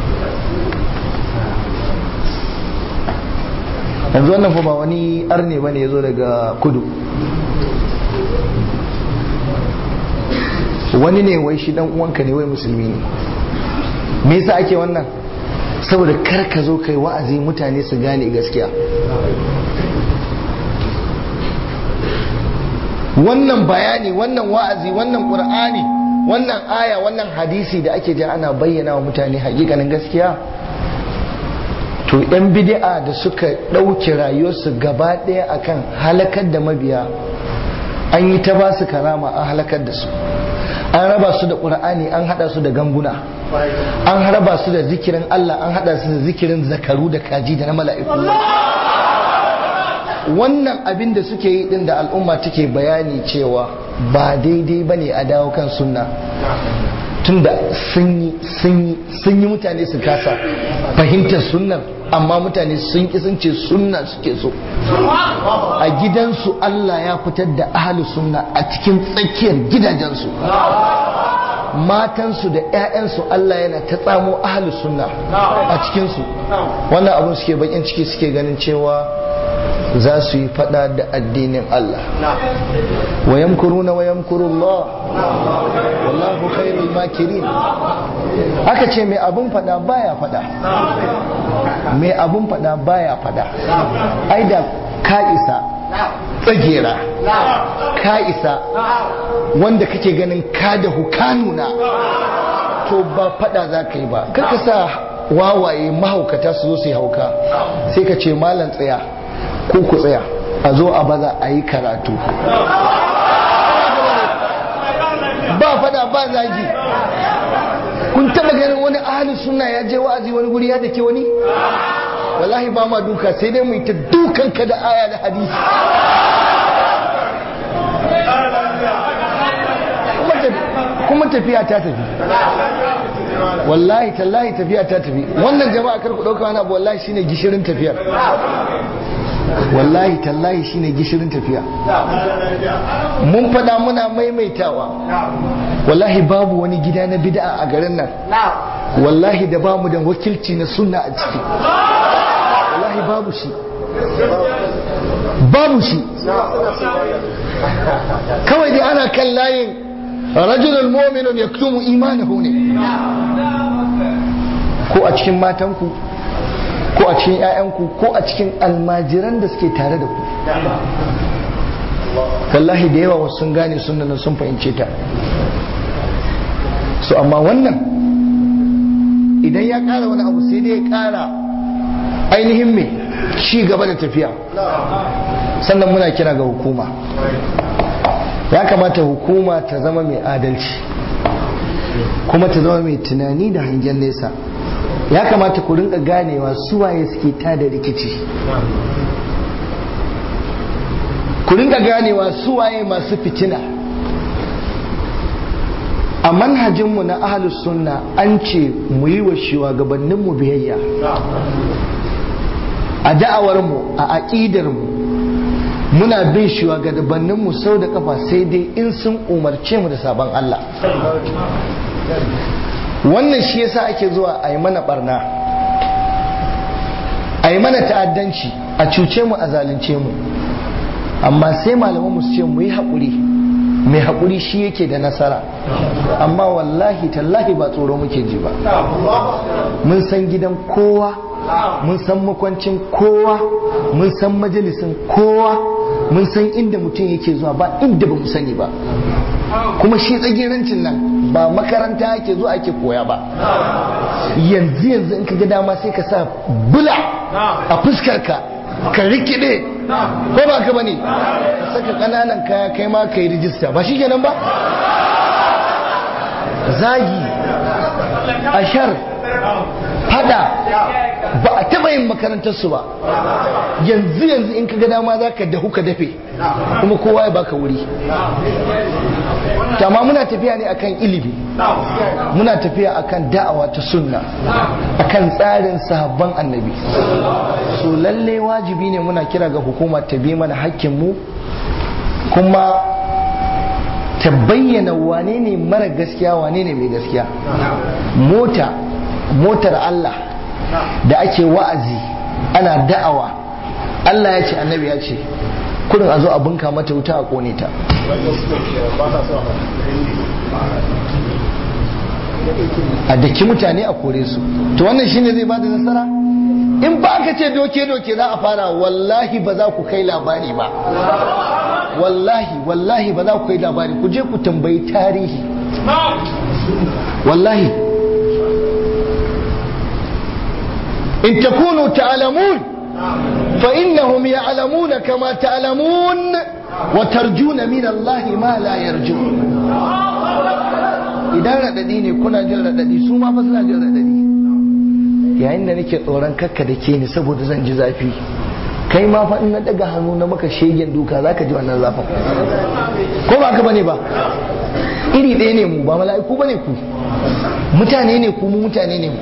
yanzu wannan fa ba wani arne bane ya zo daga kudu wani ne wai shi dan uwanka ne wai musulmi ne me yasa ake wannan saboda kar ka zo kai wa'azi mutane su gane gaskiya wannan bayani wannan wa'azi wannan qur'ani wannan aya wannan hadisi da ake ji ana bayyana wa mutane hakikanin gaskiya to yan bid'a da suka ɗauke rayuwarsu gaba ɗaya akan halakar da mabiya an yi ta ba su karama an halakar da su an raba su da ƙur'ani an haɗa su da ganguna an raba su da zikirin Allah an haɗa su da zikirin zakaru da kaji da na mala'iku wannan abin da suke yi din da al'umma take bayani cewa ba daidai ba ne a dawo kan sunna tunda sun yi sun yi mutane su kasa fahimtar sunnar amma mutane sun ki sun ce sunna suke so a gidansu Allah ya fitar da ahli sunna a cikin tsakiyar gidajensu matansu da 'ya'yansu Allah yana ta tsamo ahli sunna a cikinsu wannan abin suke bakin ciki suke ganin cewa za su yi fada da addinin Allah wa yamkuruna wa yamkurullah wallahu khairul makirin aka ce mai abun fada baya fada mai abun fada baya fada ai da ka isa tsagera ka isa wanda kake ganin ka da hukanuna to ba fada za ka yi ba karka sa wawaye mahaukata su zo su yi hauka sai ka ce malam tsaya ko ku tsaya a zo a baza a yi karatu ba fada ba zagi kun taba ganin wani ahli suna ya je wa'azi wani guri ya dake wani wallahi ba ma duka sai dai mu yi ta dukan ka da aya da hadisi kuma tafiya ta tafi wallahi tallahi tafiya ta tafi wannan jama'a kar ku dauka wani abu wallahi shine gishirin tafiyar wallahi tallahi shine gishirin tafiya mun fada muna maimaitawa wallahi babu wani gida na bid'a a garin nan wallahi da bamu da wakilci na sunna a ciki wallahi babu shi babu shi kawai dai ana kan layin rajulun mu'minun yaktumu imanahu ne ko a cikin matanku ko a cikin 'ya'yanku ko a cikin almajiran da suke tare da ku wallahi da yawa wasu sun gane sunan sun fahimce ta so amma wannan idan ya kara wani abu sai dai ya kara ainihin mai ci gaba da tafiya sannan muna kira ga hukuma ya kamata hukuma ta zama mai adalci kuma ta zama mai tunani da hangen nesa ya kamata ku rinka ganewa suwaye suke tada rikici ku rinka ganewa suwaye masu fitina a manhajinmu na ahalus sunna an ce mu yi wa shugabanninmu biyayya a da'awarmu a aƙidarmu muna bin shugabanninmu sau da kafa sai dai in sun umarce mu da sabon Allah wannan shi yasa ake zuwa a yi mana barna a yi mana ta'addanci a cuce mu a zalunce mu amma sai malaman mu su ce mu yi haƙuri mai haƙuri shi yake da nasara amma wallahi tallahi ba tsoro muke ji ba mun san gidan kowa mun san makwancin kowa mun san majalisin kowa mun san inda mutum yake zuwa ba inda ba mu sani ba kuma shi tsagerancin nan ba makaranta ake zuwa ake koya ba yanzu yanzu in ka ga dama sai ka sa bula a fuskarka ka rikide ko ba ka bane saka kananan kaya kai ma ka yi rijista ba shi kenan ba zagi ashar fada ba a taba yin makarantarsu ba yanzu yanzu in ka ga dama za ka dahu ka dafe kuma kowa ya baka wuri amma muna tafiya ne akan ilimi muna tafiya akan da'awa ta sunna akan tsarin sahabban annabi so lalle wajibi ne muna kira ga hukuma ta bi mana hakkinmu kuma ta bayyana wane ne mara gaskiya wane ne mai gaskiya mota motar Allah da ake wa'azi ana da'awa Allah ya ce annabi ya ce kudin a zo a bunka mata wuta a kone ta a daki mutane a kore su to wannan shine zai bada nasara in ba aka ce doke-doke za a fara wallahi ba za ku kai labari ba wallahi wallahi ba za ku kai labari ku je ku tambayi tarihi wallahi in takunu ta'lamun fa innahum ya'lamuna kama ta'lamun wa tarjuna min Allah ma la yarjun idan radadi ne kuna jin radadi su ma fa suna jin radadi yayin da nake tsoron kakka da ke ni saboda zan ji zafi kai ma fa in na daga hannu na maka shegen duka zaka ji wannan zafin ko ba ka bane ba iri ɗaya ne mu ba mala'iku bane ku mutane ne ku mu mutane ne mu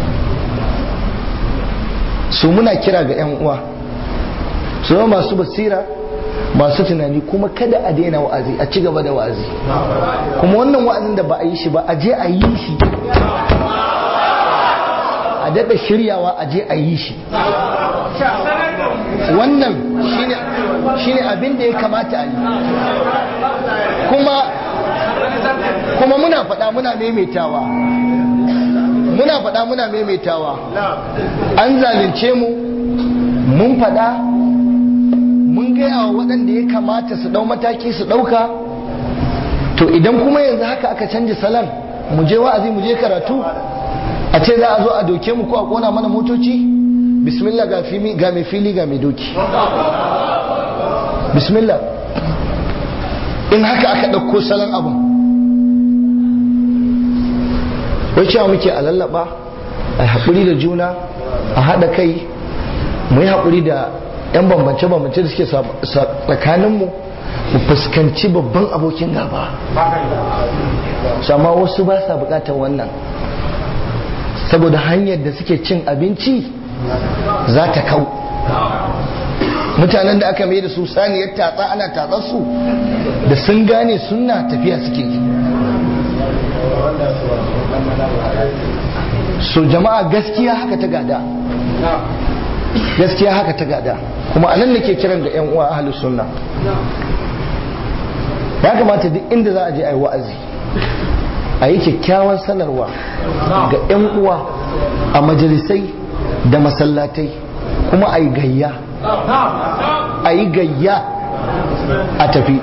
su muna kira ga 'yan uwa su zama masu basira masu tunani kuma kada a daina wa'azi a ci gaba da wa'azi kuma wannan wa'azin da ba a yi shi ba a je a yi shi a daɗa shiryawa a je a yi shi wannan shine abin da ya kamata a yi kuma kuma muna faɗa muna maimaitawa muna faɗa muna maimaitawa an zalunce mu mun faɗa mun gaya wa waɗanda ya kamata su ɗau mataki su ɗauka to idan kuma yanzu haka aka canja salon mu je wa'azi mu je karatu a ce za a zo a doke mu ko a kona mana motoci bismillah ga mai fili ga mai doki bismillah in haka aka ɗauko salon abin wai cewa muke a lallaba a haƙuri da juna a haɗa kai mu yi haƙuri da 'yan bambance-bambance da suke tsakaninmu mu fuskanci babban abokin gaba sama wasu ba sa buƙatar wannan saboda hanyar da suke cin abinci za ta kau mutanen da aka mai da su saniyar tatsa ana tatsar su da sun gane suna tafiya suke yi so jama'a gaskiya haka ta gada gaskiya haka ta gada kuma anan nake kiran ga 'yan uwa ahlus sunna ya kamata duk inda za a je a yi wa'azi a yi kyakkyawan sanarwa ga 'yan uwa a majalisai da masallatai kuma a yi gayya a yi gayya a tafi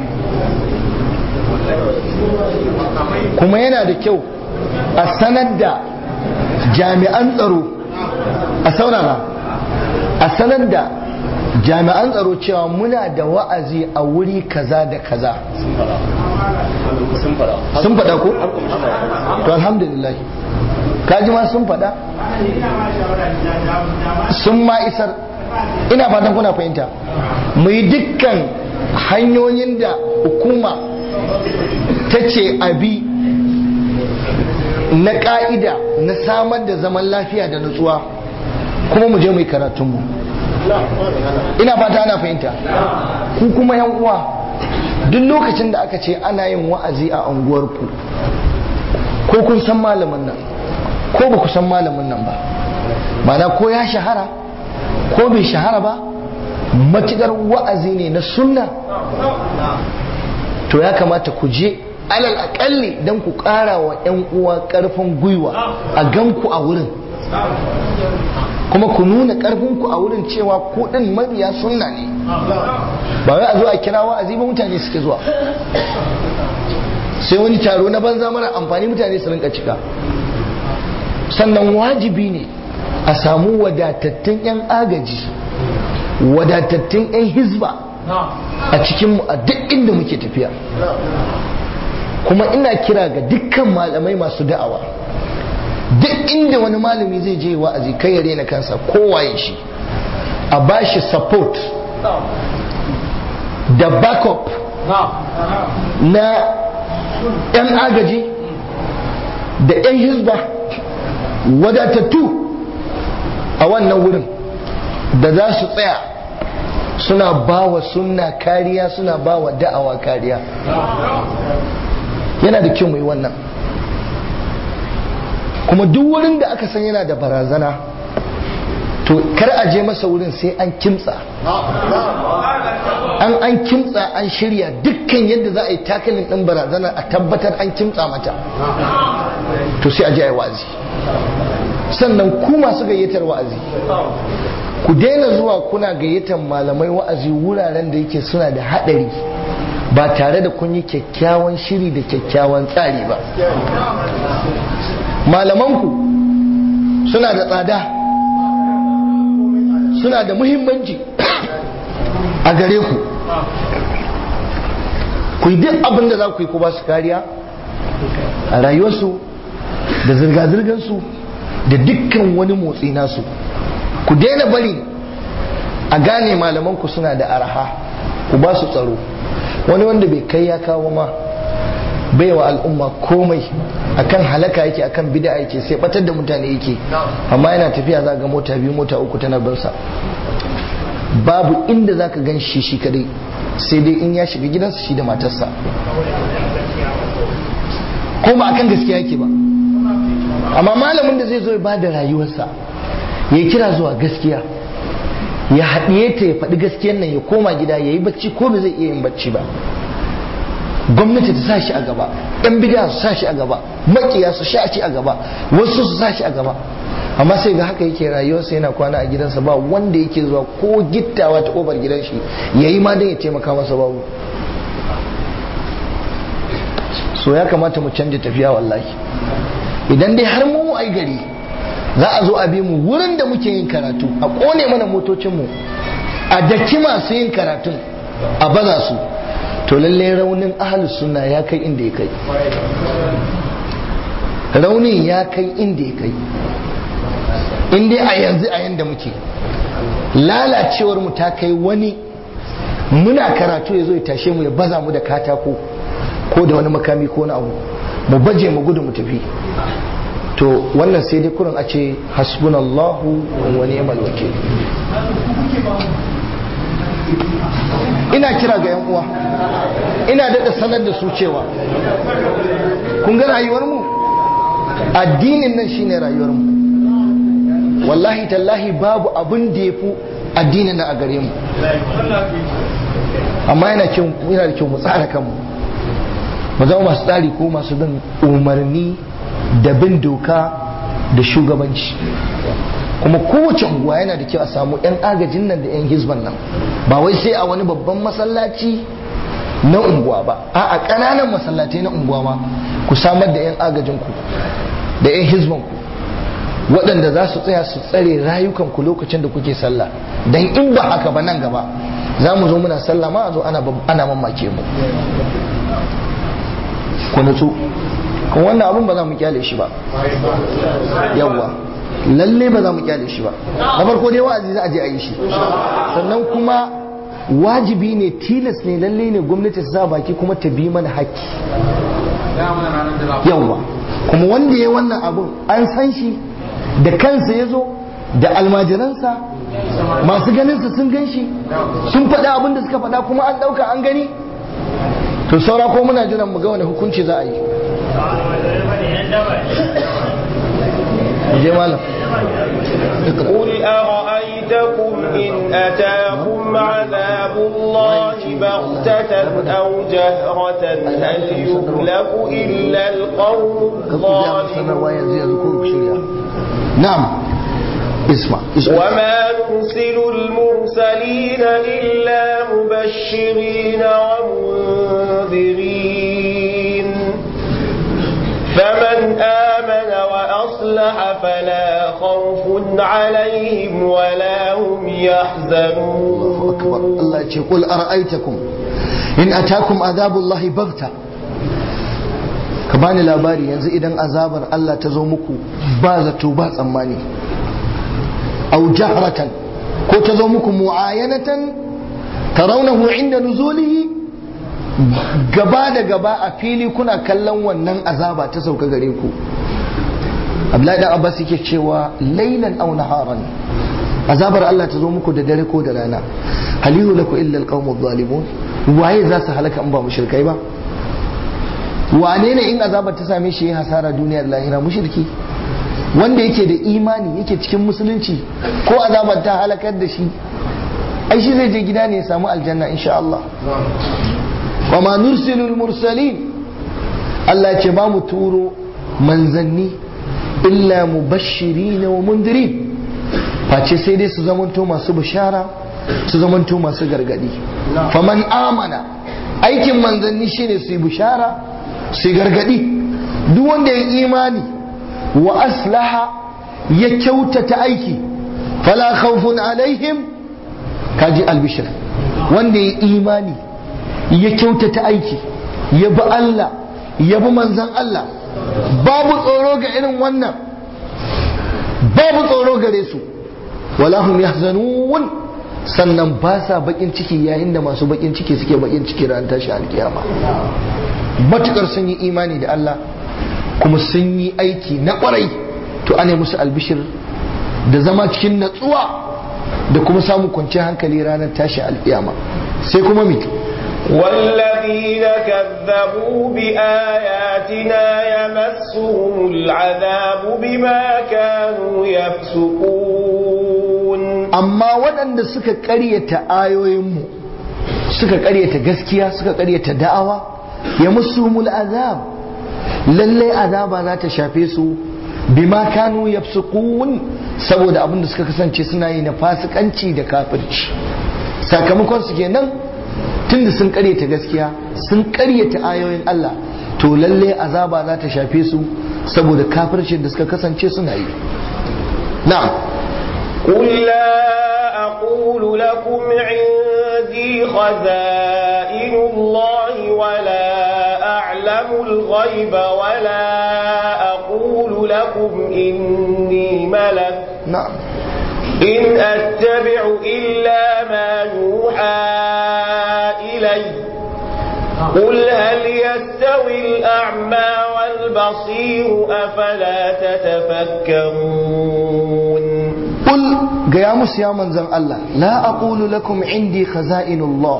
kuma yana da kyau a sanar da jami'an tsaro a saurara a sanar da jami'an tsaro cewa muna da wa'azi a wuri kaza da kaza sun faɗa ko? to alhamdulillah kaji ma sun faɗa sun ma isar ina fatan kuna fahimta mu yi dukkan hanyoyin da hukuma ta ce abi na ka'ida na samar da zaman lafiya da nutsuwa kuma mu je mu yi karatunmu ina fata ana fahimta ku kuma yan uwa duk lokacin da aka ce ana yin wa'azi a unguwarku ko kun san malamin nan ko ba ku san malamin nan ba mana ko ya shahara ko bai shahara ba matukar wa'azi ne na sunna to ya kamata ku je alal akalli don ku ƙara wa 'yan uwa ƙarfin gwiwa a ganku a wurin kuma ku nuna ƙarfinku a wurin cewa ku ɗin mabiya sunna ne ba wai a zo a kira wa'azi ba mutane suke zuwa sai wani taro na banza mara amfani mutane su rinka cika sannan wajibi ne a samu wadatattun 'yan agaji wadatattun 'yan hizba a cikinmu a duk inda muke tafiya kuma ina kira ga dukkan malamai masu da'awa duk inda wani malami zai je wa'azi kai ya rena kansa kowaye shi a bashi support da backup na 'yan agaji da 'yan hizba wadatattu a wannan wurin da za su tsaya suna ba wa sunna kariya suna ba wa da'awa kariya yana da kyau mai wannan kuma duk wurin da aka san yana da barazana to kar a je masa wurin sai an kimtsa an an kimtsa an shirya dukkan yadda za a yi takalin ɗin barazana a tabbatar an kimtsa mata to sai a je a yi wa'azi sannan ku masu gayyatar wa'azi ku daina zuwa kuna gayyatar malamai wa'azi wuraren da yake suna da haɗari ba tare da kun yi kyakkyawan shiri da kyakkyawan tsari ba malamanku suna da tsada suna da muhimmanci a gare ku ku yi duk abin da za ku yi ku ba su kariya a rayuwarsu da zirga-zirgarsu da dukkan wani motsi nasu ku daina bari a gane malamanku suna da araha ku ba su tsaro wani wanda bai kai ya kawo ma bai wa al'umma komai akan halaka yake akan bid'a yake sai batar da mutane yake amma yana tafiya za ga mota biyu mota uku tana bin sa babu inda za ka gan shi shi kadai sai dai in ya shiga gidansa shi da matarsa ko ba akan gaskiya yake ba amma malamin da zai zo ya ba da rayuwarsa ya kira zuwa gaskiya ya haɗiye ta ya faɗi gaskiyar nan ya koma gida ya yi bacci ko ba zai iya yin bacci ba gwamnati ta sa shi a gaba ɗan bidiya su sa shi a gaba makiya su sha shi a gaba wasu su sa shi a gaba amma sai ga haka yake rayuwarsa yana kwana a gidansa ba wanda yake zuwa ko gittawa ta kofar gidan shi ya yi ma don ya taimaka masa babu so ya kamata mu canja tafiya wallahi idan dai har mu ai gari za a zo a bi mu wurin da muke yin karatu a kone mana motocinmu a daki masu yin karatun a baza su to lallai raunin ahalus sunna ya kai inda ya kai raunin ya kai inda ya kai in dai a yanzu a yanda muke lalacewar mu ta kai wani muna karatu ya zo ya tashe mu ya baza mu da katako ko da wani makami ko na abu mu baje mu gudu mu tafi to wannan sai dai kurin a ce hasbunallahu wa ni'mal wakil ina kira ga 'yan uwa ina daɗa sanar da su cewa kun ga rayuwarmu addinin nan shine rayuwarmu wallahi tallahi babu abin da ya fi addinin nan a gare mu amma yana da kyau mu tsara kanmu mu zama masu tsari ko masu bin umarni da bin doka da shugabanci kuma kowace unguwa yana da kyau a samu 'yan agajin nan da 'yan hizban nan ba wai sai a wani babban masallaci na unguwa ba a ƙananan masallatai na unguwa ma ku samar da 'yan agajinku da 'yan hizbanku waɗanda za su tsaya su tsare rayukanku lokacin da kuke sallah don in ba haka ba nan gaba za mu zo muna sallah ma a zo ana mamake mu ku nutsu kuma wannan abun ba za mu kyale shi ba yawwa lalle ba za mu kyale shi ba na farko dai wa'azi za a je a yi shi sannan kuma wajibi ne tilas ne lalle ne gwamnati ta sa baki kuma ta bi mana haƙƙi yawwa kuma wanda ya wannan abun an san shi da kansa ya zo da almajiransa masu ganinsa sun gan shi sun faɗa abin da suka faɗa kuma an ɗauka an gani to saura ko muna jiran mu ga wani hukunci za a yi je malam قل أرأيتكم إن أتاكم عذاب الله بغتة أو جهرة هل يهلك إلا القوم الظالمون نعم اسمع وما نرسل المرسلين إلا مبشرين ومنذرين فمن آمن وأصلح فلا خوف عليهم ولا هم يحزنون أكبر الله يقول أرأيتكم إن أتاكم عذاب الله بغتة ka bani labari yanzu idan azabar Allah ta zo muku ba zato ba tsammani au jahratan ko ta zo muku mu'ayanatan tarawnahu inda nuzulihi gaba da gaba a fili kuna kallon wannan azaba ta sauka gare ku Abdullahi dan Abbas yake cewa laylan aw naharan azabar Allah ta zo muku da dare ko da rana halihu laku illa alqawmu zalimun waye za su halaka in ba mushrikai ba wane ne in azabar ta same shi ya hasara duniyar lahira mushriki wanda yake da imani yake cikin musulunci ko azabar ta halakar da shi ai shi zai je gida ne ya samu aljanna insha Allah wa ma nursilul mursalin Allah ya ce ba mu turo manzanni illa mubashirin wa mundirin face sai dai su zamanto masu bishara su zamanto masu gargadi faman amana aikin manzanni shine su yi bishara su gargadi duk wanda ya imani wa aslaha ya kyautata aiki fala khawfun alaihim kaji albishir wanda ya imani ya kyautata aiki ya bi Allah ya bi manzan Allah babu tsoro ga irin wannan babu tsoro gare su wala hum yahzanun sannan ba sa bakin ciki yayin da masu bakin ciki suke bakin ciki ran tashi alkiyama matukar sun yi imani da Allah kuma sun yi aiki na kwarai to ana musu albishir da zama cikin natsuwa da kuma samun kwanciyar hankali ranar tashi alkiyama sai kuma mi والذين كذبوا بآياتنا يمسهم العذاب بما كانوا يفسقون amma waɗanda suka ƙaryata ayoyinmu suka ƙaryata gaskiya suka ƙaryata da'awa ya musumul azab lallai azaba za ta shafe su bima kanu yafsukun saboda abin da suka kasance suna yi na fasikanci da kafirci sakamakon su kenan tunda sun ƙaryata gaskiya sun ƙaryata ayoyin Allah to lallai azaba za ta shafe su saboda kafircin da suka kasance suna yi na'am قل لا أقول لكم عندي خزائن الله ولا أعلم الغيب ولا أقول لكم إني ملك na'am إن أتبع إلا ما يوحى إلي قل هل يستوي الأعمى والبصير أفلا تتفكرون قل gaya musu ya manzan Allah la aqulu lakum indi khaza'inullah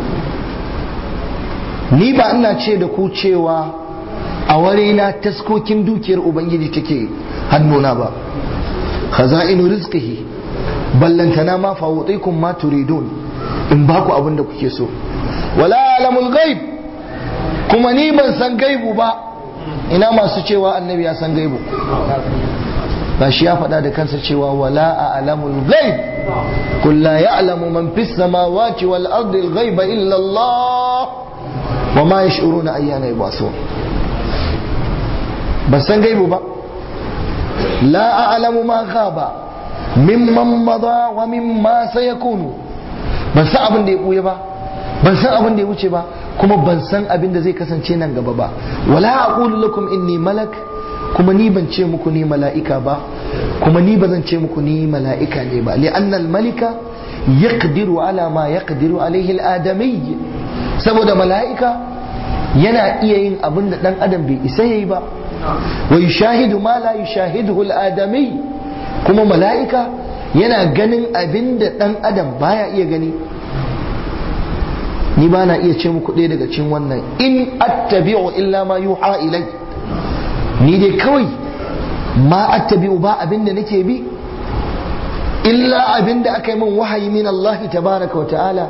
ni ba ina ce da ku cewa a warena taskokin dukiyar ubangiji take hannuna ba khaza'inu rizqihi ballantana ma fawutikum ma turidun in ba ku abin da kuke so wala alamul ghaib kuma ni ban san gaibu ba ina masu cewa annabi ya san gaibu ba shi ya faɗa da kansa cewa wala a alamul ghaib qul la ya'lamu man fis samawati wal ardi al ghaiba illa Allah wa ma yash'uruna ayyana yub'athun ban san gaibu ba la a'lamu ma ghaba mimman mada wa mimma sayakunu ban san abin da ya buya ba ban san abin da ya wuce ba kuma ban san abin da zai kasance nan gaba ba wala aqulu lakum inni malak kuma ni ban ce muku ni mala'ika ba kuma ni ba zan ce muku ni mala'ika ne ba li'annal malika yaqdiru ala ma yaqdiru alaihi al-adami saboda mala'ika yana iya yin abin da dan adam bai isa yayi ba wa yushahidu ma la yushahiduhu al-adami kuma mala'ika yana ganin abin da dan adam baya iya gani ni ba na iya ce muku ɗaya daga cikin wannan in attabi'u illa ma yuha ilai ni dai kawai ma attabi'u ba abin da nake bi illa abin da aka yi min wahayi min Allah tabaraka wa ta'ala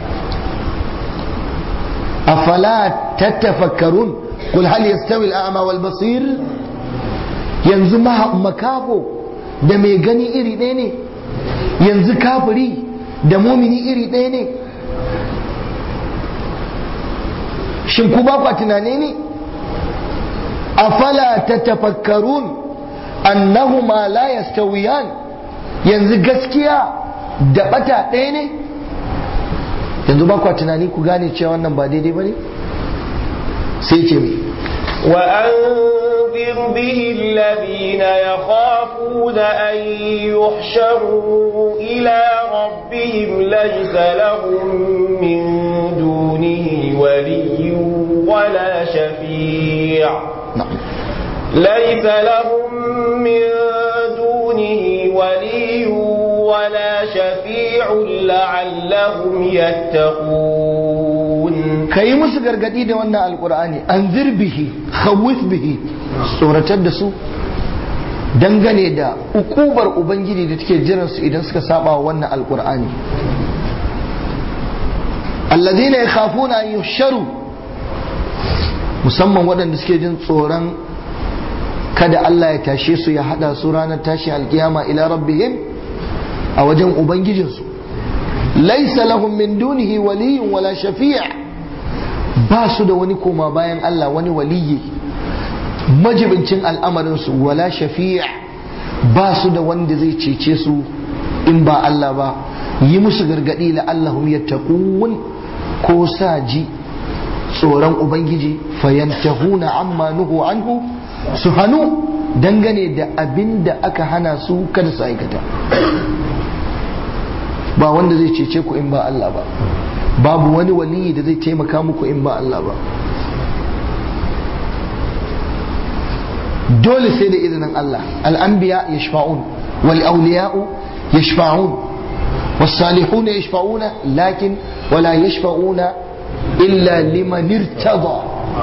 afala tattafakkarun qul hal yastawi al-a'ma wal basir yanzu makafo da mai gani iri ɗaya ne yanzu kafiri da mumini iri ɗaya ne shin ku ba kwa tunane ne afala tatafakkarun annahuma la yastawiyan yanzu gaskiya da bata ɗaya ne yanzu ba kwa tunani ku gane cewa wannan ba daidai ba ne sai ce mai وأنذر به الذين يخافون أن يحشروا إلى ربهم ليس لهم من دونه ولي ولا شفيع ليس لهم من دونه ولي ولا شفيع لعلهم يتقون ka yi musu gargadi da wannan alkur'ani an bihi khawif bihi tsoratar da su dangane da ukubar ubangiji da take jiran su idan suka saba wa wannan alkur'ani alladhina yakhafuna an yuhsharu musamman waɗanda suke jin tsoron kada Allah ya tashe su ya hada su ranar tashi alkiyama ila rabbihim a wajen ubangijinsu laisa lahum min dunihi waliyyun wala shafi' ba su da wani koma bayan Allah wani waliyi majibincin al'amarinsu wala shafi' ba su da wanda zai cece su in ba Allah ba yi musu gargadi la'allahum yattaqun ko sa ji tsoron ubangiji fayantahuna amma nuhu anhu su hannu dangane da abin da aka hana su kada su aikata ba wanda zai cece ku in ba Allah ba babu wani waliyi da zai taimaka muku in ba Allah ba dole sai da izinin Allah al'anbiya yashfa'un wal awliya'u yashfa'un والصالحون يشفعون لكن ولا يشفعون إلا لمن ارتضى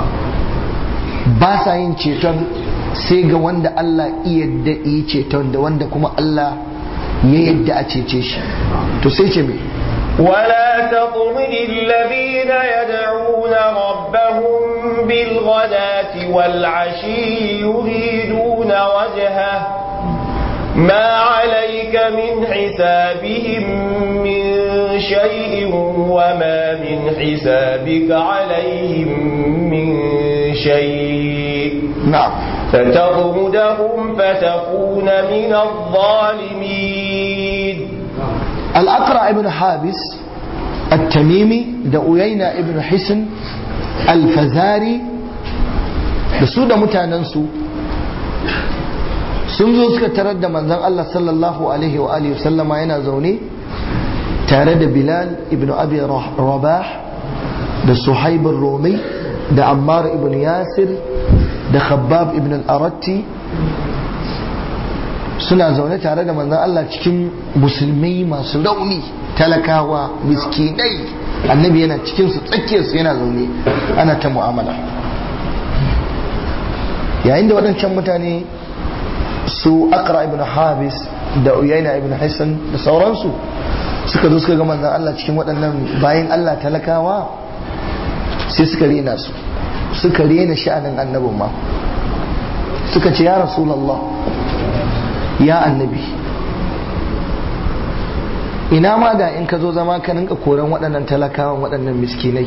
باسا yin ceton sai ga wanda Allah iya yadda yi ceton da wanda kuma Allah ya yadda a cece shi to sai ce me ولا تطرد الذين يدعون ربهم بالغداة والعشي يريدون وجهه ما عليك من حسابهم من شيء وما من حسابك عليهم من شيء نعم فتطردهم فتكون من الظالمين الأقرع ابن حابس التميمي da Uyayna ibn Hisn al-Fazari da su da mutanensu sun zo suka tarar da manzon Allah sallallahu alaihi wa alihi sallama yana zaune tare da Bilal ibn Abi Rabah da Suhaib Rumi da Ammar ibn Yasir da Khabbab ibn al-Aratti suna zaune tare da manzon Allah cikin musulmai masu rauni talakawa miskinai annabi yana cikin su tsakiyar su yana zaune ana ta mu'amala yayin da waɗancan mutane su akra ibn habis da uyaina ibn hassan da sauransu suka zo suka ga manzon Allah cikin waɗannan bayan Allah talakawa sai suka rena su suka rena sha'anin annabin ma suka ce ya rasulallah ya annabi ina ma da in ka zo zama ka rinka koran waɗannan talakawan waɗannan miskinai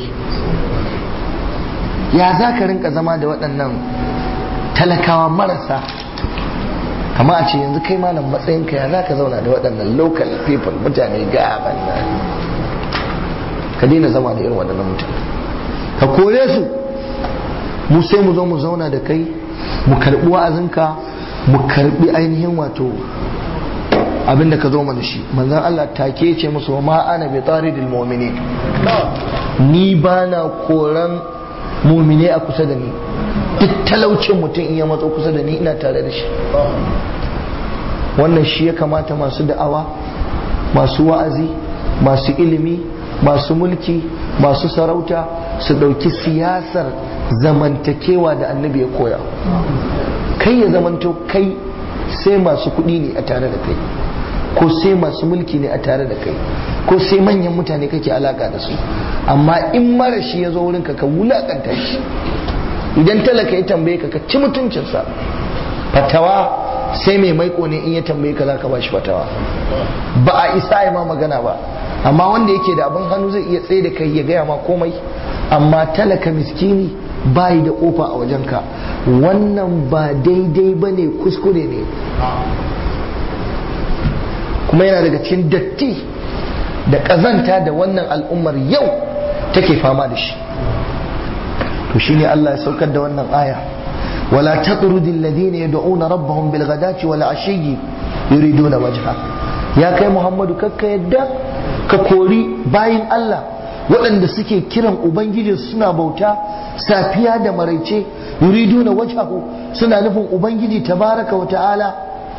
ya za ka rinka zama da waɗannan talakawa marasa kama a ce yanzu kai malam matsayinka ya za ka zauna da waɗannan local people mutane gaban nan ka daina zama da irin waɗannan mutane ka kore su mu sai mu zo mu zauna da kai mu karɓi wa'azinka mu karɓi ainihin wato abin da ka zo mana shi manzon Allah take ce musu ma ana bi taridil mu'minin ni ba na koran mumine a kusa da ni duk talaucin mutum in ya matso kusa da ni ina tare da shi wannan shi ya kamata masu da'awa masu wa'azi masu ilimi masu mulki masu sarauta su ɗauki siyasar zamantakewa da annabi ya koya kai ya zamanto kai sai masu kuɗi ne a tare da kai ko sai masu mulki ne a tare da kai ko sai manyan mutane kake alaka da su amma in mara shi ya zo wurinka ka wulakanta shi idan talaka ya tambaye ka ka ci mutuncinsa fatawa sai mai maiko ne in ya tambaye ka zaka ba shi fatawa ba a isa ya ma magana ba amma wanda yake da abin hannu zai iya tsaye da kai ya gaya ma komai amma talaka miskini bayi da kofa a wajenka wannan ba daidai ba ne kuskure ne kuma yana daga cikin datti da ƙazanta da wannan al'ummar yau take fama da shi to shine Allah ya saukar da wannan aya wala tatrudi alladhina yad'una rabbahum bil ghadati wal ashiyyi yuriduna wajha ya kai Muhammadu kakka yadda ka kori bayin Allah waɗanda suke kiran ubangiji suna bauta safiya da maraice yuriduna wajhahu suna nufin ubangiji tabaraka wa ta'ala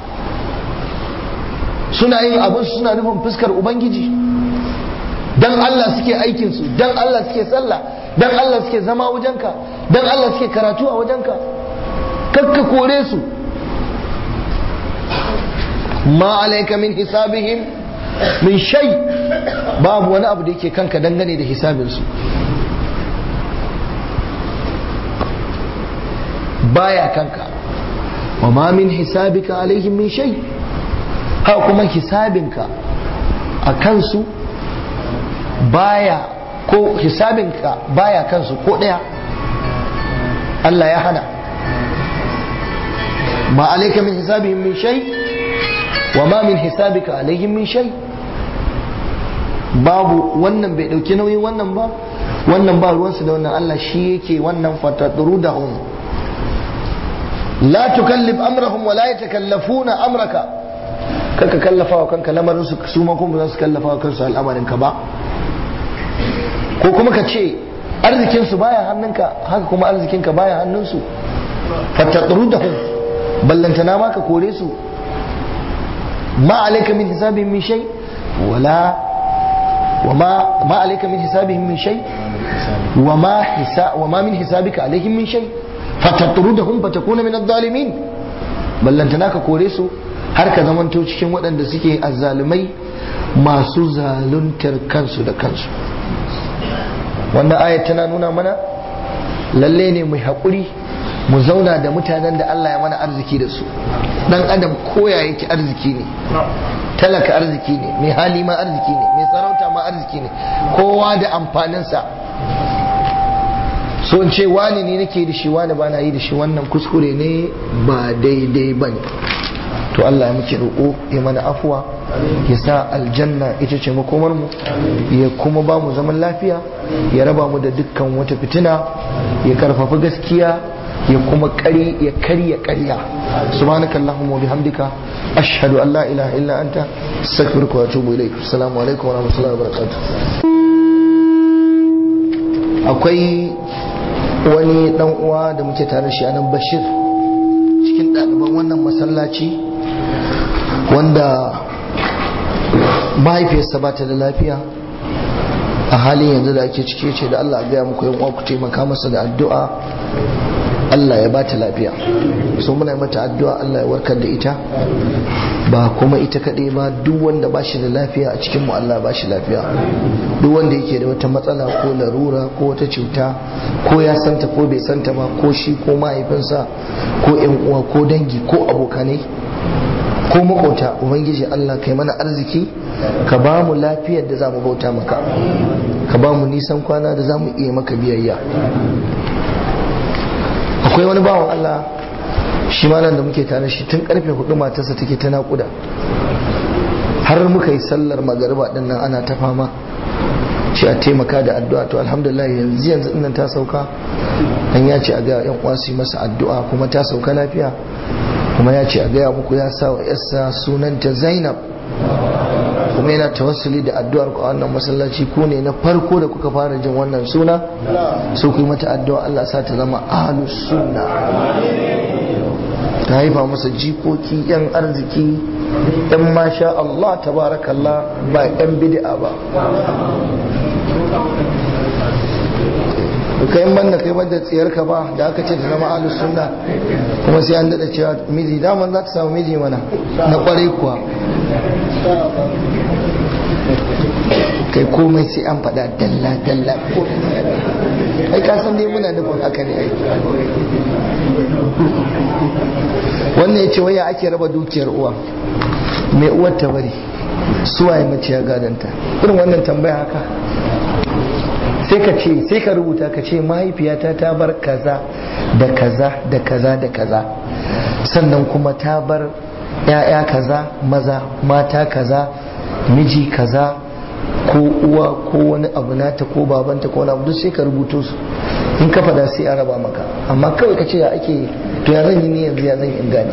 suna yin abin suna nufin fuskar ubangiji dan Allah suke aikinsu dan Allah suke sallah dan Allah suke zama wajenka dan Allah suke karatu a wajenka kakka kore su ma alaika min hisabihim min shay babu wani abu da yake kanka dangane da hisabinsu baya kanka wa ma min hisabika alaihim min shay ha kuma hisabinka a kansu baya ko hisabinka baya kansu ko ɗaya Allah ya hana ma alaika min hisabihim min shay wa ma min hisabika alaihim min shay babu wannan bai dauki nauyin wannan ba wannan ba ruwansu da wannan Allah shi yake wannan fatadrudahum la tukallif amrahum wa la yatakallafuna amraka kaka kallafa wa kanka lamarin su su ma kuma za su kallafa wa kansu al'amarin ka ba ko kuma ka ce arzikin su baya hannunka haka kuma arzikin ka baya hannun su fatadrudahum ballantana ma ka kore su ma alayka min hisabihim min shay wala وما ما عليك من حسابهم من شيء وما حساب وما من حسابك عليهم من شيء فتطردهم فتكون من الظالمين ballantana ka kore su har ka zamanto cikin waɗanda suke azzalumai masu zaluntar kansu da kansu wannan ayat tana nuna mana lalle ne mai haƙuri mu zauna da mutanen da Allah ya mana arziki da su dan adam koya yake arziki ne talaka arziki ne mai hali ma arziki ne mai sarauta ma arziki ne kowa da amfaninsa so in ce wani ne nake da shi wani ba na yi da shi wannan kuskure ne ba daidai ba ne to Allah ya muke roƙo ya mana afuwa ya sa aljanna ita ce makomar mu ya kuma ba mu zaman lafiya ya raba mu da dukkan wata fitina ya karfafa gaskiya ya kuma kari ya karya karya subhanakallahumma wa bihamdika ashhadu an la ilaha illa anta astaghfiruka wa atubu ilaik assalamu alaikum wa rahmatullahi wa barakatuh akwai wani dan uwa da muke tare shi anan bashir cikin ɗaliban wannan masallaci wanda mahaifiyarsa ba ta da lafiya a halin yanzu da ake cike ce da Allah gaya muku yan uwa ku taimaka masa da addu'a Allah ya bata lafiya so muna mata addu'a Allah ya warkar da ita ba kuma ita kaɗai ba duk wanda ba shi da lafiya a cikin mu Allah ba shi lafiya duk wanda yake da wata matsala ko larura ko wata cuta ko ya santa ko bai santa ba ko shi ko mahaifinsa ko yan uwa ko dangi ko abokanai ko makota ubangiji Allah kai mana arziki ka ba mu lafiyar da za mu bauta maka ka ba mu nisan kwana da za mu iya maka biyayya akwai wani bawan Allah shi ma nan da muke tare shi tun karfe hudu matarsa take ta naƙuda har muka yi sallar magariba din nan ana ta fama shi a taimaka da addu'a to alhamdulillah yanzu yanzu nan ta sauka an ya ce a ga yan uwa su yi masa addu'a kuma ta sauka lafiya kuma ya ce a gaya muku ya sa wa yarsa sunanta Zainab kuma kuma yana tawassuli da addu'ar ku a wannan masallaci ku ne na farko da kuka fara jin wannan suna so ku yi mata addu'a Allah sa ta zama ahlus sunna ta haifa masa jikoki yan arziki yan masha Allah tabarakallah ba yan bid'a ba kai in banda kai banda tsiyarka ba da aka ce ta zama ahlus sunna kuma sai an dada cewa miji daman za ta samu miji mana na kwarai kuwa kai komai sai an faɗa dalla dalla ai ka san dai muna nufin haka ne ai wannan ya ce waya ake raba dukiyar uwa mai uwar ta bari suwaye mace ya gadanta irin wannan tambaya haka sai ka ce sai ka rubuta ka ce mahaifiyata ta bar kaza da kaza da kaza da kaza sannan kuma ta bar ya'ya kaza maza mata kaza miji kaza ko uwa ko wani abu nata ko babanta ko wani abu duk sai ka rubuto su in ka fada sai a raba maka amma kawai ka ce ya ake to ya zan yi ni yanzu ya zan in gane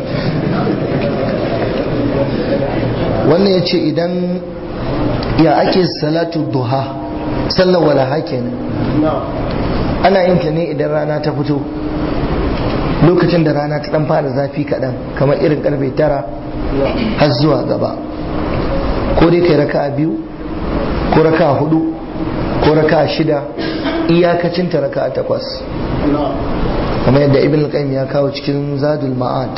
wannan ya ce idan ya ake salatu duha sallar walaha kenan ana yin ta ne idan rana ta fito lokacin da rana ta dan fara zafi kaɗan kamar irin karfe tara har zuwa gaba ko dai kai raka biyu ko raka hudu ko raka shida iyakacin ta raka takwas kamar yadda ibn al ya kawo cikin zadul ma'ad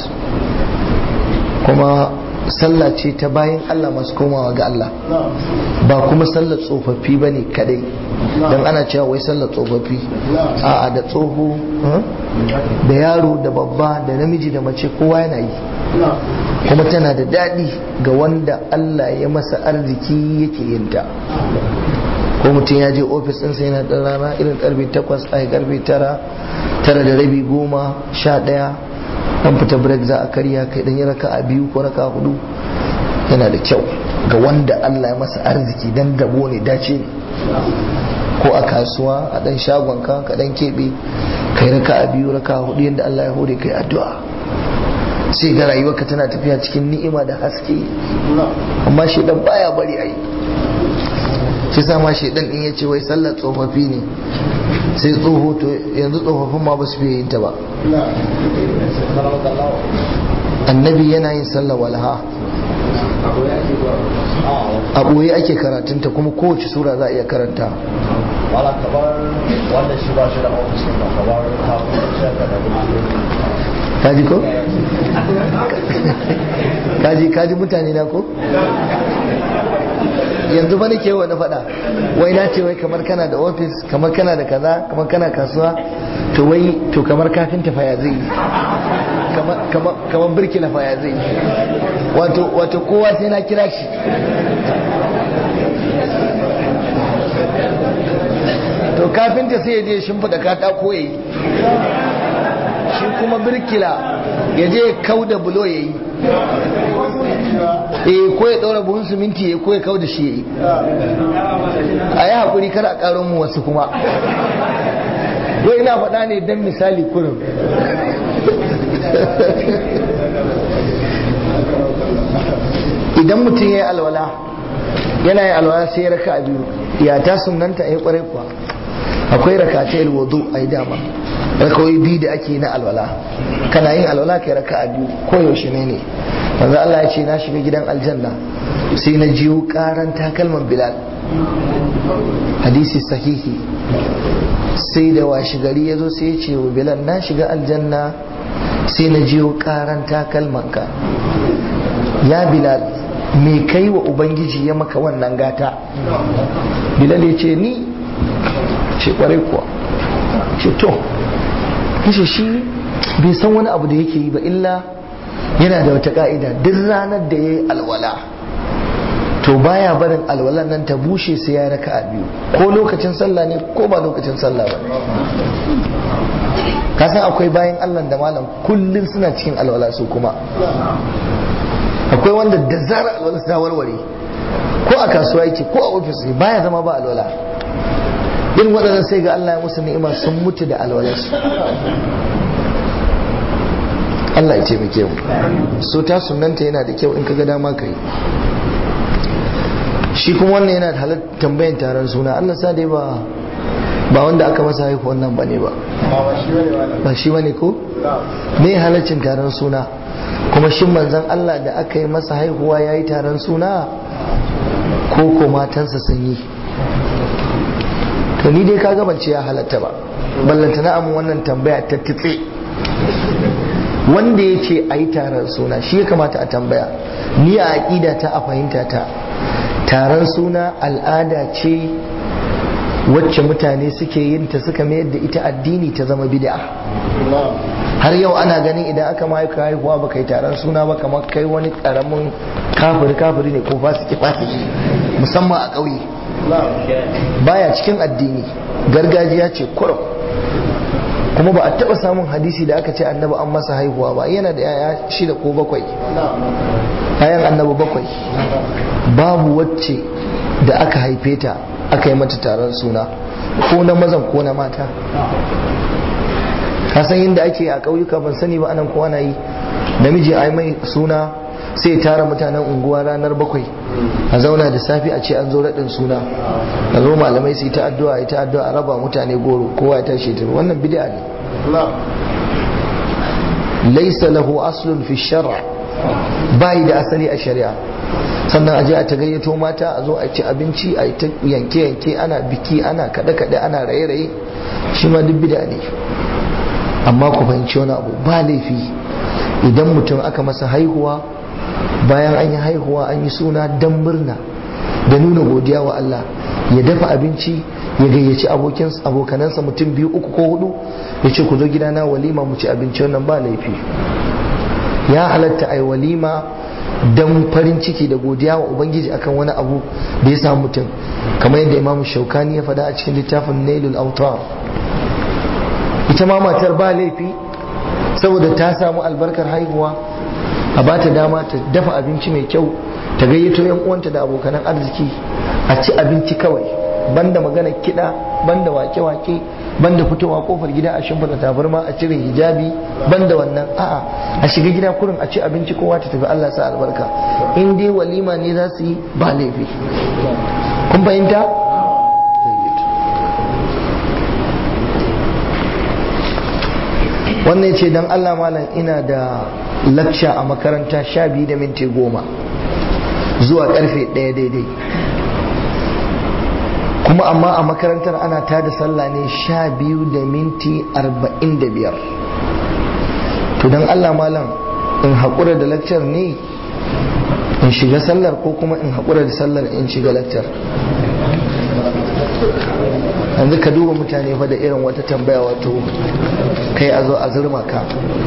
kuma sallah ce ta bayan Allah masu komawa ga Allah ba kuma sallar tsofaffi ba ne kadai don ana cewa wai sallar tsofaffi a da tsoho da yaro da babba da namiji da mace kowa yana yi kuma tana da daɗi ga wanda Allah ya masa arziki yake yinta ko mutum ya je ofis ɗinsa yana ɗan rana irin karfe takwas a karfe tara tara da rabi goma sha ɗaya an fita break za a karya kai dan yi raka a biyu ko raka hudu yana da kyau ga wanda Allah ya masa arziki dan dabo ne dace ne ko a kasuwa a dan shagonka ka dan keɓe kai raka a biyu raka hudu yadda Allah ya hore kai addu'a sai ga rayuwarka tana tafiya cikin ni'ima da haske amma shedan baya bari ayi shi sa ma shedan in yace wai sallar tsofaffi ne sai tsoho to yanzu tsofaffin ma ba su fiye yin ta ba annabi yana yin sallar walha a ɓoye ake karatunta kuma kowace sura za a iya karanta wala kamar wanda shi ba shi da ofis ba kamar kafin shaka da kaji ko? kaji kaji mutane na ko? yanzu ba nake wa na faɗa wai na ce wai kamar kana da ofis kamar kana da kaza kamar kana kasuwa to wai to kamar kafinta fa ya zai yi kamar birkila fa ya zai yi wato wato kowa sai na kira shi to kafinta sai ya je shimfiɗa katako ya yi shi kuma birkila ya je kau da bulo ya yi eh ko ya ɗaura buhun siminti ya ko ya kau da shi ya yi a yi haƙuri kar a ƙaron mu wasu kuma wai ina faɗa ne don misali kurin idan mutum ya yi alwala yana yi alwala sai ya raka a biyu ya ta sunanta a yi ƙwarai kuwa akwai raka ta yi wudu a yi dama rakawai biyu da ake na alwala kana yin alwala kai raka a biyu ko yaushe ne ne manzo Allah ya ce na shiga gidan aljanna sai na jiyo karan takalman bilal hadisi sahihi sai da washi gari ya zo sai ya ce wa bilal na shiga aljanna sai na jiyo karan takalmanka ya bilal me kai wa ubangiji ya maka wannan gata bilal ya ce ni ce kwarai kuwa ce to kashe shi bai san wani abu da yake yi ba illa yana da wata ka'ida duk ranar da ya yi alwala to baya barin alwalan nan ta bushe sai ya raka a biyu ko lokacin sallah ne ko ba lokacin sallah ba kasan akwai bayan allah da malam kullum suna cikin alwala su kuma akwai wanda da zarar alwala ta warware ko a kasuwa yake ko a ofis ne baya zama ba alwala irin waɗannan sai ga Allah ya musu ni'ima sun mutu da alwalarsu Allah ya ce mu so ta sunanta yana da kyau in ka ga dama kai shi kuma wannan yana da halar tambayan taron suna Allah sa dai ba ba wanda aka masa haihu wannan ba ne ba ba shi bane ko me halaccin taron suna kuma shin manzon Allah da aka yi masa haihuwa ya yi taron suna ko ko matansa sun yi to ni dai kaga ban ce ya halatta ba ballanta na amin wannan tambaya ta titse wanda ya ce a yi taron suna shi ya kamata a tambaya ni a aƙida ta a fahimta ta taron suna al'ada ce wacce mutane suke yin ta suka mayar da ita addini ta zama bid'a har yau ana ganin idan aka ma ka haihuwa ba kai taron suna ba kamar kai wani karamin kafiri kafiri ne ko fasiki fasiki musamman a ƙauye baya cikin addini gargajiya ce kurum kuma ba a taɓa samun hadisi da aka ce annabi an masa haihuwa ba yana da yaya shida ko bakwai yayan annabi bakwai babu wacce da aka haife ta aka yi mata taron suna ko na mazan ko na mata ka san yadda ake a ƙauyuka ban sani ba anan ko ana yi namiji ai mai suna sai tara mutanen unguwa ranar bakwai a zauna da safi a ce an zo raɗin suna a zo malamai su yi ta addu'a ta addu'a a raba mutane goro kowa ya tashi ta wannan bid'a ne laisa lahu aslun fi shar'a bai da asali a shari'a sannan a je a ta gayyato mata a zo a ci abinci a ta yanke yanke ana biki ana kaɗe kaɗe ana raye raye shi ma duk bid'a ne amma ku fahimci wani abu ba laifi idan mutum aka masa haihuwa bayan an yi haihuwa an yi suna dan murna da nuna godiya wa Allah ya dafa abinci ya gayyaci abokanansa mutum biyu uku ko hudu ya ce ku zo gidana walima mu ci abinci wannan ba laifi ya halatta ai walima dan farin ciki da godiya wa ubangiji akan wani abu da ya samu mutum kamar yadda imamu shaukani ya faɗa a cikin littafin nailul autar ita ma matar ba laifi saboda ta samu albarkar haihuwa a ba ta dama ta dafa abinci mai kyau ta gayyato yan uwanta da abokanan arziki a ci abinci kawai banda magana kiɗa banda wake-wake banda fitowa kofar gida a shimfiɗa tabarma a cire hijabi banda wannan a'a a shiga gida kurin a ci abinci kowa ta tafi Allah sa albarka in dai walima ne za su yi ba laifi kun fahimta wannan ce don Allah malam ina da lakca a makaranta sha biyu da minti goma zuwa karfe ɗaya daidai kuma amma a makarantar ana tada sallah ne sha biyu da minti arba'in da biyar to don Allah malam in haƙura da lakcar ne in shiga sallar ko kuma in haƙura da sallar in shiga lakcar yanzu ka duba mutane fa da irin wata tambaya wato kai a zo a zurma ka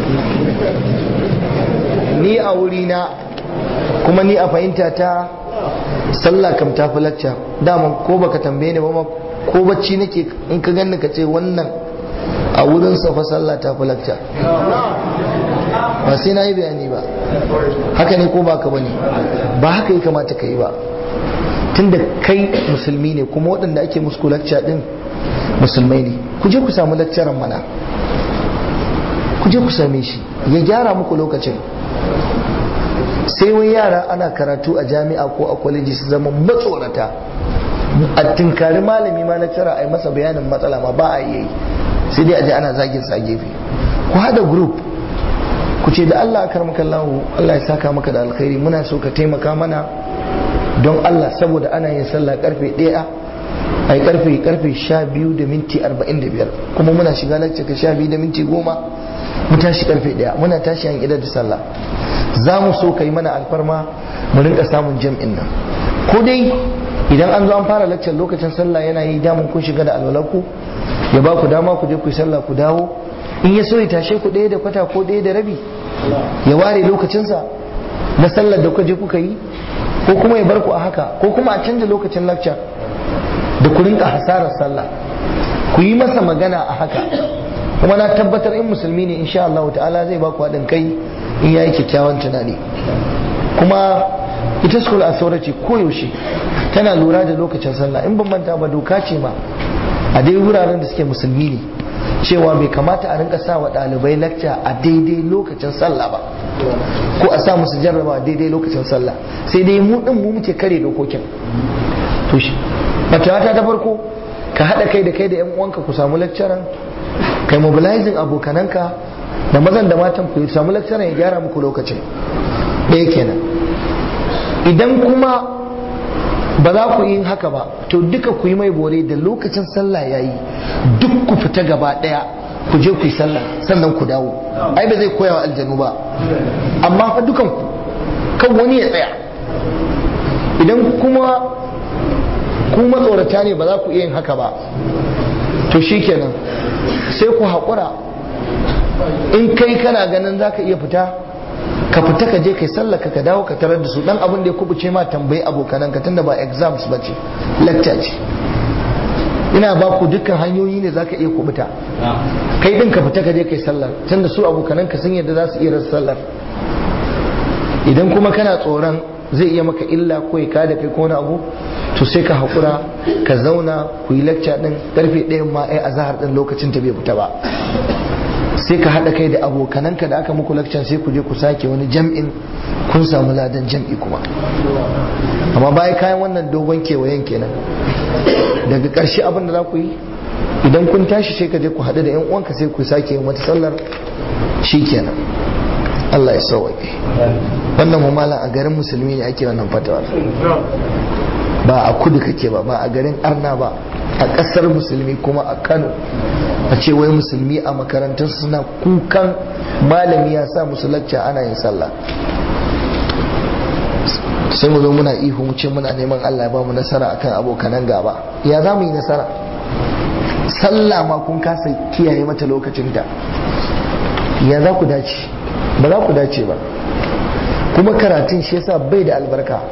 ni a wurina kuma ni a fahimta ta sallah kam ta fi lacca dama ko baka tambaye ni ba ma ko bacci nake in ka ganni ka ce wannan a wurin fa sallah ta fi lacca ba sai na yi bayani ba haka ne ko baka bane ba haka ya kamata ka yi ba tunda kai musulmi ne kuma waɗanda ake musu lacca din musulmai ne ku je ku samu laccaran mana ku je ku same shi ya gyara muku lokacin sai wai yara ana karatu a jami'a ko a kwaleji su zama matsorata a tinkari malami ma lecturer a yi masa bayanin matsala ma ba a yi sai dai a ji ana zagin sa gefe ku hada group ku ce da Allah akar maka Allah Allah ya saka maka da alkhairi muna so ka taimaka mana don Allah saboda ana yin sallah karfe 1 a yi karfe karfe 12 da minti 45 kuma muna shiga lacce ka 12 da minti 10 mu tashi karfe 1 muna tashi an idar da sallah za mu so ka yi mana alfarma mu rinka samun jam'in nan ko dai idan an zo an fara laccar lokacin sallah yana yi damun kun shiga da alwalanku ya ba ku dama ku je ku yi sallah ku dawo in ya so ya tashe ku ɗaya da kwata ko ɗaya da rabi ya ware lokacinsa na sallar da kuka je kuka yi ko kuma ya bar ku a haka ko kuma a canza lokacin laccar da ku rinka hasarar sallah ku yi masa magana a haka kuma na tabbatar in musulmi ne insha Allah ta'ala zai ba ku haɗin kai in yayi kyakkyawan tunani kuma ita school authority koyaushe tana lura da lokacin sallah in ban manta ba doka ce ma a dai wuraren da suke musulmi ne cewa bai kamata a rinka sa wa ɗalibai lakca a daidai lokacin sallah ba ko a sa musu jarraba a daidai lokacin sallah sai dai mu din mu muke kare dokokin to shi matata ta farko ka haɗa kai da kai da 'yan uwanka ku samu lecturer kai mobilizing abokananka da mazan da matan ku samu lecturer ya gyara muku lokacin ɗaya kenan idan kuma ba za ku yi haka ba to duka ku yi mai bore da lokacin sallah ya yi duk ku fita gaba ɗaya ku je ku yi sallah sannan ku dawo ai ba zai koya wa aljanu ba amma fa dukan ku kan wani ya tsaya idan kuma ku matsorata ne ba za ku iya yin haka ba to shikenan sai ku haƙura in kai kana ganin za ka iya fita ka fita ka je kai sallaka ka dawo ka tarar da su dan abin da ya kubuce ma tambayi abokanan ka tunda ba exams ba ce lecture ce ina ba ku dukkan hanyoyi ne zaka iya kubuta kai din ka fita ka je kai sallar tunda su abokanan ka sun yadda za su iya rasa sallar idan kuma kana tsoron zai iya maka illa ko ya kada kai ko wani abu to sai ka haƙura ka zauna ku yi lecture din karfe ɗayan ma ai azahar din lokacin ta bai fita ba sai ka haɗa kai da abokananka da aka muku lakcan sai ku je ku sake wani jam'in kun samu ladan jam'i kuma amma bayan kayan wannan dogon kewayen kenan daga ƙarshe abin da za ku yi idan kun tashi sai ka je ku haɗu da yan uwanka sai ku sake yin wata sallar shi kenan Allah ya sauwaƙe wannan mamala a garin musulmi ne ake wannan fatawa ba a kudu kake ba ba a garin arna ba a ƙasar musulmi kuma a kano a ce wai musulmi a makarantar suna kukan malami ya sa musu lacca ana yin sallah sai mu zo muna ihu mu ce muna neman Allah ya ba mu nasara akan abokanan gaba ya za mu yi nasara sallah ma kun kasa kiyaye mata lokacinta ya za ku dace ba za ku dace ba kuma karatun shi yasa bai da albarka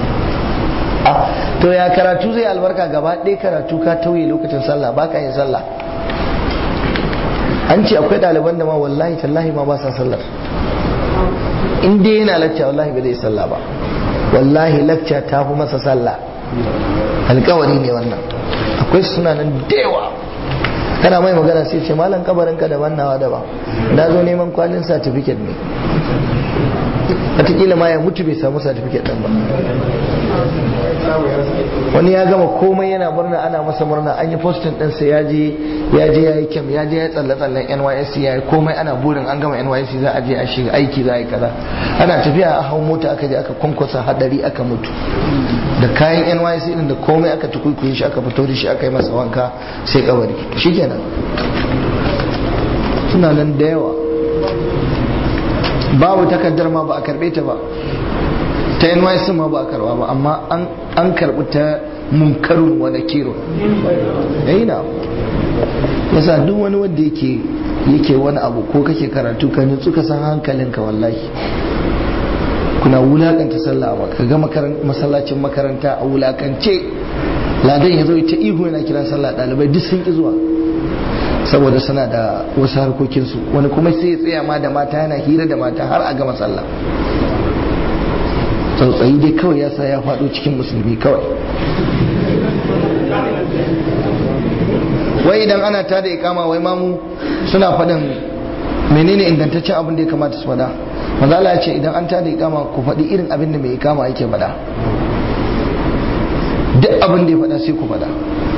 to ya karatu zai albarka gaba ɗaya karatu ka tauye lokacin sallah ba ka yin sallah an ce akwai ɗaliban da ma wallahi tallahi ma ba sa sallar in dai yana lacca wallahi ba zai sallah ba wallahi lacca ta fi masa sallah alkawari ne wannan akwai suna nan da yawa kana mai magana sai ce malam kabarin ka daban nawa daban na zo neman kwalin certificate ne wataƙila ma ya mutu bai samu certificate ɗin ba wani ya gama komai yana murna ana masa murna an yi postin ɗinsa ya je ya je ya yi kyam ya je ya tsalle tsallen nysc ya yi komai ana burin an gama nysc za a je a shiga aiki za a yi kaza ana tafiya a hau mota aka je aka kwankwasa hadari aka mutu da kayan nysc din da komai aka tukuikuyi shi aka fito da shi aka yi masa wanka sai kabari shikenan suna nan da yawa babu takardar ma ba a karbe ta ba ta NYC ma ba a karba ba amma an karbi ta munkarun wa nakirun yayi na yasa duk wani wanda yake yake wani abu ko kake karatu ka nutsu ka san hankalinka wallahi kuna wulakanta sallah a ka ga masallacin makaranta a wulakance ladan ya zo ta ihu yana kira sallah ɗalibai duk sun ki zuwa saboda suna da wasu harkokinsu wani kuma sai ya tsaya ma da mata yana hira da mata har a gama sallah tsautsayi dai kawai ya sa ya faɗo cikin musulmi kawai wai idan ana ta da ikama wai mamu suna faɗin menene ingantaccen abin da ya kamata su faɗa manzo Allah ya ce idan an ta da ikama ku faɗi irin abin da mai ikama yake faɗa duk abin da ya faɗa sai ku faɗa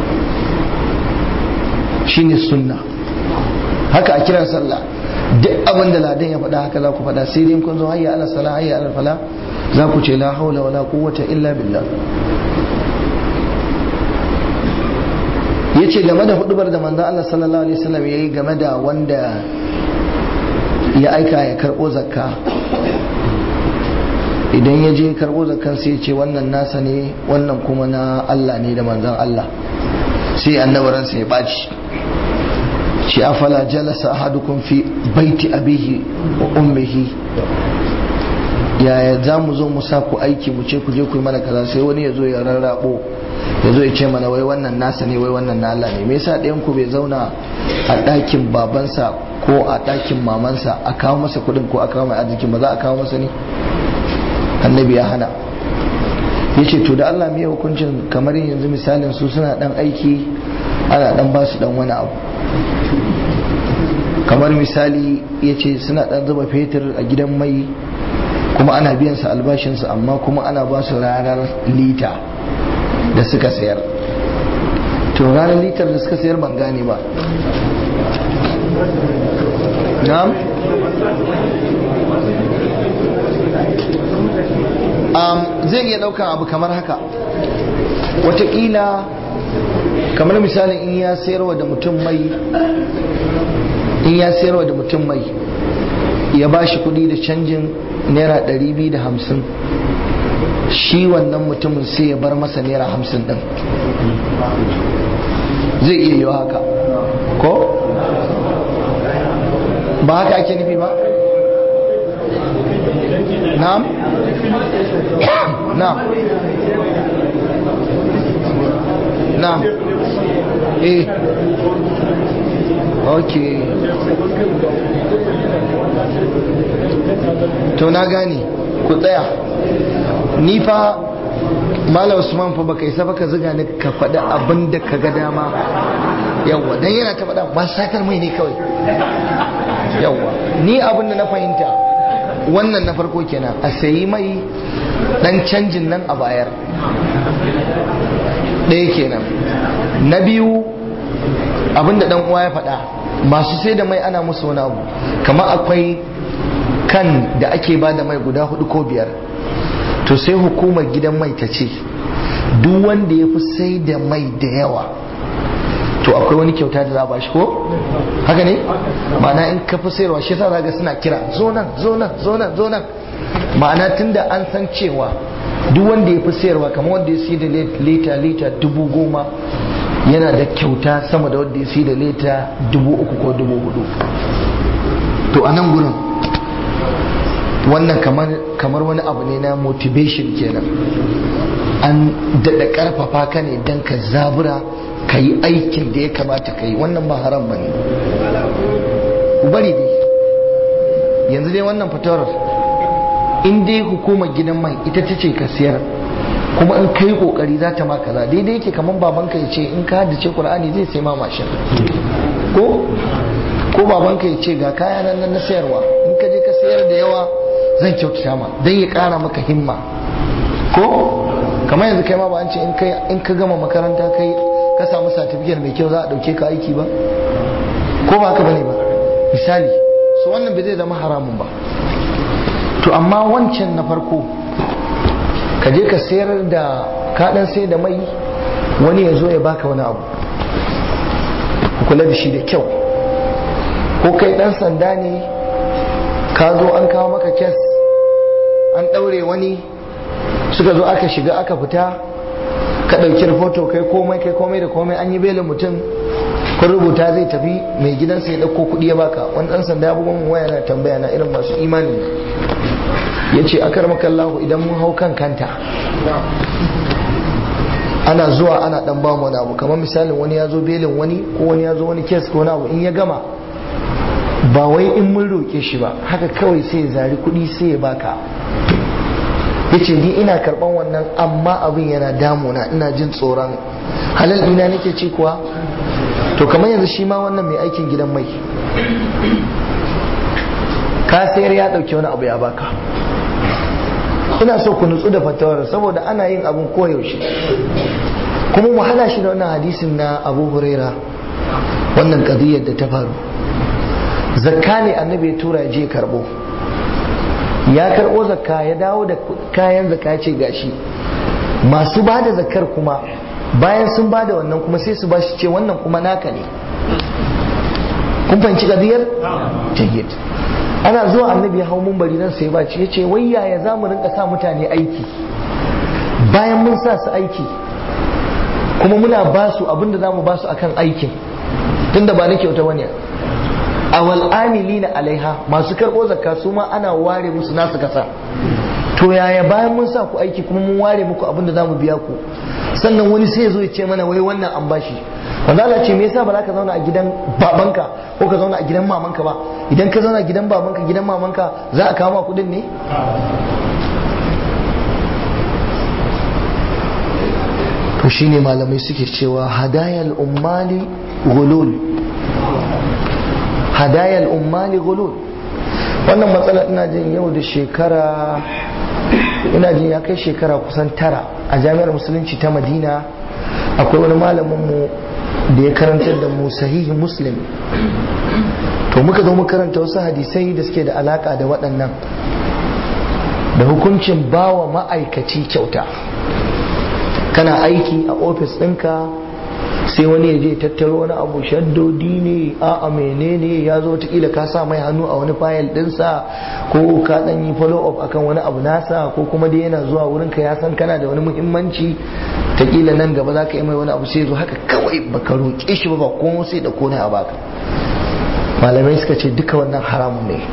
shine sunna haka a kiran sallah duk abin da ladan ya faɗa haka za ku faɗa sai dai kun zo hayya ala sala hayya ala fala za ku ce la haula wala quwwata illa billah yace game da hudubar da manzon Allah sallallahu alaihi wasallam yayi game da wanda ya aika ya karbo zakka idan ya je karbo zakkan sai ya ce wannan nasa ne wannan kuma na Allah ne da manzon Allah sai annabaransa ya baci shi afala jalasa ahadukum fi baiti abihi wa ummihi yaya za mu zo mu sa ku aiki mu ce ku je ku yi mana kaza sai wani ya zo ya rarrabo ya zo ya ce mana wai wannan nasa ne wai wannan na Allah ne me yasa ɗayan ku bai zauna a ɗakin babansa ko a ɗakin mamansa a kawo masa kuɗin ko a kawo mai arzikin ba za a kawo masa ne annabi ya hana ya ce to da Allah mai hukuncin kamar yanzu misalin su suna ɗan aiki ana ɗan ba su ɗan wani abu kamar misali ya ce suna ɗan zuba fetur a gidan mai kuma ana biyan su albashinsu amma kuma ana ba su ranar lita da suka sayar to ranar litar da suka sayar ban gane ba na'am um, zai iya ɗaukan abu kamar haka watakila kamar misalin in ya sayarwa da mutum mai in ya sayarwa da mutum mai ya ba shi kudi da canjin naira 250 shi wannan mutumin sai ya bar masa naira 50 din zai iya yi haka ko ba haka ake nufi ba na'am na'am na'am eh okay to na gane ku tsaya ni fa Malam Usman fa baka isa baka ziga ni ka faɗi abin da ka ga dama yawwa dan yana ta faɗa ba satar mai ne kawai yawwa ni abin da na fahimta wannan na farko kenan a sayi mai dan canjin nan a bayar ɗaya kenan na biyu abinda dan uwa ya faɗa masu sai da mai ana musu wani abu kamar akwai kan da ake ba da mai guda hudu ko biyar to sai hukumar gidan mai ta ce duk wanda ya fi sai da mai da yawa to akwai wani kyauta da za a bashi ko haka ne ma'ana in ka fi sayarwa shi yasa ga suna kira zo nan zo nan zo nan zo nan ma'ana tunda an san cewa duk wanda ya fi sayarwa kamar wanda ya siya da lita lita dubu goma yana da kyauta sama da wanda ya siya da lita dubu uku ko dubu hudu to a nan gurin wannan kamar kamar wani abu ne na motivation kenan an daɗa ƙarfafa ka ne don ka zabura ka yi aikin da ya kamata ka yi wannan ba haram ba ne ku bari dai yanzu dai wannan fitowar in dai hukumar gidan mai ita ta ce ka siyar kuma in kai kokari za ta ma kaza daidai yake kamar babanka ya ce in ka haddace qur'ani zai sai ma mashin ko ko babanka ya ce ga kaya nan na sayarwa in ka je ka sayar da yawa zan kyautata ma dan ya kara maka himma ko kamar yanzu kai ma ba an ce in ka gama makaranta kai ka samu certificate mai kyau za a dauke ka aiki ba ko ba haka bane ba misali so wannan bai zai zama haramun ba to amma wancan na farko ka je ka sayar da kaɗan sai da mai wani ya zo ya baka wani abu kula da shi da kyau ko kai ɗan sanda ne ka zo an kawo maka kes an ɗaure wani suka zo aka shiga aka fita ka ɗauki rahoto kai komai kai komai da komai an yi belin mutum kun rubuta zai tafi mai gidansa ya ɗauko kuɗi ya baka wani ɗan sanda abubuwan waya na tambaya na irin masu imani ya ce akar makallahu idan mun hau kan kanta ana zuwa ana ɗan ba wani abu kamar misalin wani ya zo belin wani ko wani ya zo wani kes ko wani abu in ya gama ba wai in mun roƙe shi ba haka kawai sai ya zari kuɗi sai ya baka ya ce ni ina karɓan wannan amma abin yana damuna ina jin tsoron halal ina nake ci kuwa to kamar yanzu shi ma wannan mai aikin gidan mai ka sayar ya ɗauki wani abu ya baka ina so ku nutsu da fatawar saboda ana yin abun koyaushe kuma mu hana shi da wannan hadisin na abu huraira wannan kadiyar da ta faru zakka ne annabi ya tura ya je karbo ya karbo zakka ya dawo da kayan zakka ya ce gashi masu ba da zakkar kuma bayan sun ba da wannan kuma sai su ba shi ce wannan kuma naka ne kun fahimci kadiyar jayyid ana zuwa annabi ya hau mumbari nan sai ba ce yace wai yaya za mu rinka sa mutane aiki bayan mun sa su aiki kuma muna ba su abinda za mu ba su akan aikin tunda ba na kyauta bane awal amilina alaiha masu karɓo zakka su ma ana ware musu nasu kasa to yaya bayan mun sa ku aiki kuma mun ware muku abinda za mu biya ku sannan wani sai ya zo ya ce mana wai wannan an bashi wanda Allah ce me yasa ba za ka zauna a gidan babanka ko ka zauna a gidan mamanka ba idan ka zauna a gidan babanka gidan mamanka za a kawo ma kudin ne to shine malamai suke cewa hadayal ummali gulul hadayal ummali gulul wannan matsala ina jin yau da shekara ina jin ya kai shekara kusan tara a jami'ar musulunci ta madina akwai wani malamin mu da ya karantar da mu sahihi muslim to muka zo muka karanta wasu hadisai da suke da alaka da waɗannan da hukuncin bawa ma'aikaci kyauta kana aiki a ofis ɗinka sai wani ya je tattaro wani abu shaddodi ne a a menene ya zo watakila ka sa mai hannu a wani fayil ɗinsa ko ka ɗan yi follow up akan wani abu nasa ko kuma dai yana zuwa wurin ka ya san kana da wani muhimmanci takila nan gaba za ka yi mai wani abu sai zo haka kawai baka roƙe shi ba ba kuma sai da kone a baka malamai suka ce duka wannan haramun ne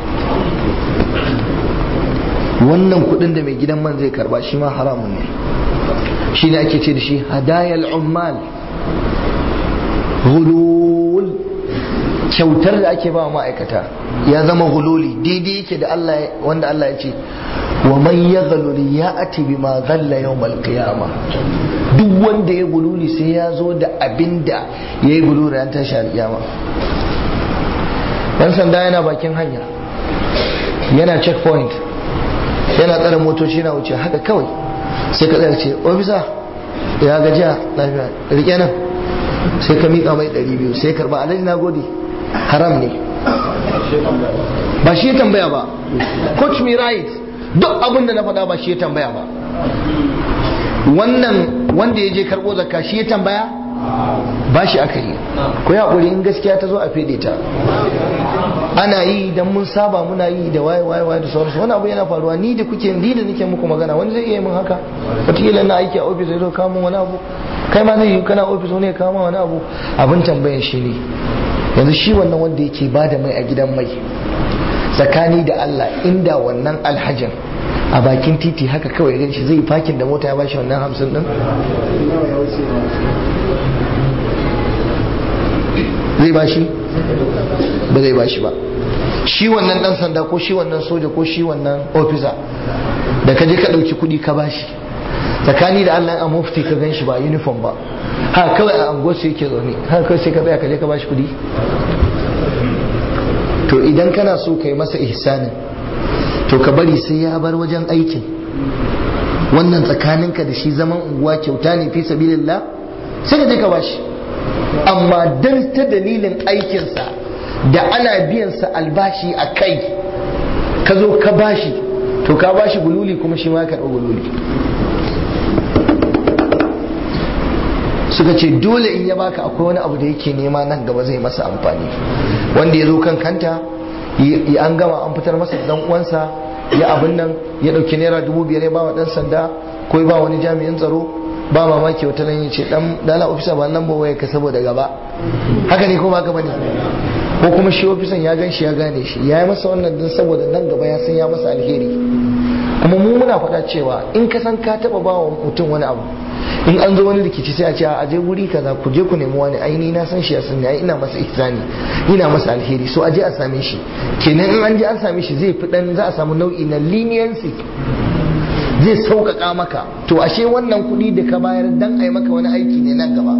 wannan kudin da mai gidan man zai karba shi ma haramun ne shi ne ake ce da shi hadayal ummal hulul kyautar da ake ba ma'aikata ya zama hululi daidai yake da Allah wanda Allah ya ce wa man yaghlul ya'ti bima ghalla yawmal qiyamah duk wanda ya gululi sai ya zo da abinda yayi gululi ran tashi alkiyama dan sanda yana bakin hanya yana checkpoint yana tsara motoci na wuce haka kawai sai ka tsaya ce ofisa ya gajiya lafiya rike nan sai ka miƙa mai 200 sai karba alhaji na gode haram ne ba shi ya tambaya ba coach me right duk abin da na faɗa ba shi ya tambaya ba wannan wanda ya je karɓo zakka shi ya tambaya ba shi aka yi ko ya ƙuri in gaskiya ta zo a fede ta ana yi idan mun saba muna yi da waye waye waye da sauransu wani abu yana faruwa ni da kuke ni da nake muku magana wani zai iya min haka wataƙila na aiki a ofis zai zo kawo wani abu kai ma zai yi kana ofis wani ya kawo wani abu abin tambayan shi ne yanzu shi wannan wanda yake ba da mai a gidan mai tsakani da Allah inda wannan alhajin a bakin titi haka kawai gan shi zai fakin da mota ya bashi wannan hamsin din zai bashi ba zai bashi ba shi wannan dan sanda ko shi wannan soja ko shi wannan ofisa da ka je ka ɗauki kuɗi ka bashi tsakani da Allah a mufti ka gan shi ba uniform ba ha kawai a anguwar su yake zaune ha kawai sai ka tsaya ka je ka bashi kuɗi to idan kana so ka yi masa ihsanin to ka bari sai ya bar wajen aikin wannan tsakaninka da shi zaman unguwa kyauta ne fi sabilillah sai ka je ka bashi amma dan ta dalilin aikinsa da ana biyansa albashi a kai ka zo ka bashi to ka bashi gululi kuma shi ma ya karɓi gululi suka ce dole in ya baka akwai wani abu da yake nema nan gaba zai masa amfani wanda ya zo kan kanta ya an gama an fitar masa dan uwansa ya abin nan ya dauki naira dubu biyar ya ba wa dan sanda ko ya ba wani jami'in tsaro ba mamaki wata nan ya ce dan dala ofisa ba nan ba waya ka saboda gaba haka ne ko ba ka bane ko kuma shi ofisan ya gan shi ya gane shi ya yi masa wannan din saboda nan gaba ya san ya masa alheri kuma mu muna faɗa cewa in ka san ka taɓa ba wa mutum wani abu in an zo wani rikici sai a ce a je wuri kaza ku je ku nemi wani aini na san shi ya san ai ina masa ihsani ina masa alheri so a je a same shi kenan in an je an same shi zai fi dan za a samu nau'i na leniency zai sauƙaƙa maka to ashe wannan kuɗi da ka bayar dan a yi maka wani aiki ne nan gaba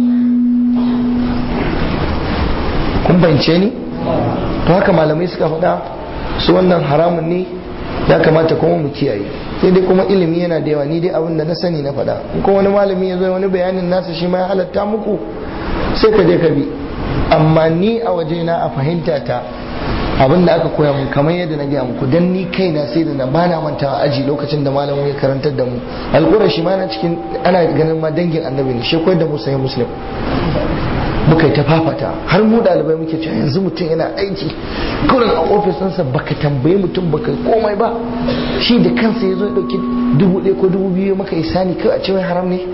kun fahimce ni to haka malamai suka faɗa su wannan haramun ne ya kamata kuma mu kiyaye sai dai kuma ilimi yana da yawa ni dai abin da na sani na faɗa in kuma wani malami ya zo wani bayanin nasa shi ma ya halatta muku sai ka je ka bi amma ni a waje na a fahimta ta abin da aka koya mun kamar yadda na gaya muku dan ni kaina sai da na bana mantawa aji lokacin da malamin ya karantar da mu alƙura shi ma na cikin ana ganin ma dangin annabi ne shi koyar da mu sai muslim muka yi ta fafata har mu ɗalibai muke cewa yanzu mutum yana aiki kurin a ofis ɗinsa baka tambayi mutum baka komai ba shi da kansa ya zo ya ɗauki dubu ɗaya ko dubu biyu maka isani kawai a cewa haram ne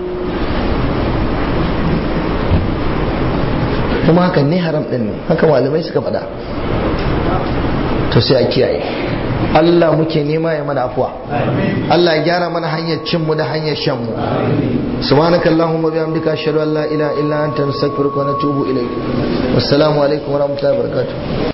kuma hakan ne haram ɗin ne haka malamai suka faɗa to sai a kiyaye Allah muke nema ya mana afuwa Allah ya gyara mana hanyar cin mu da hanyar shan mu subhanaka allahumma bihamdika ashhadu an la ilaha illa anta nastaghfiruka wa natubu ilayk wassalamu alaikum wa rahmatullahi wa barakatuh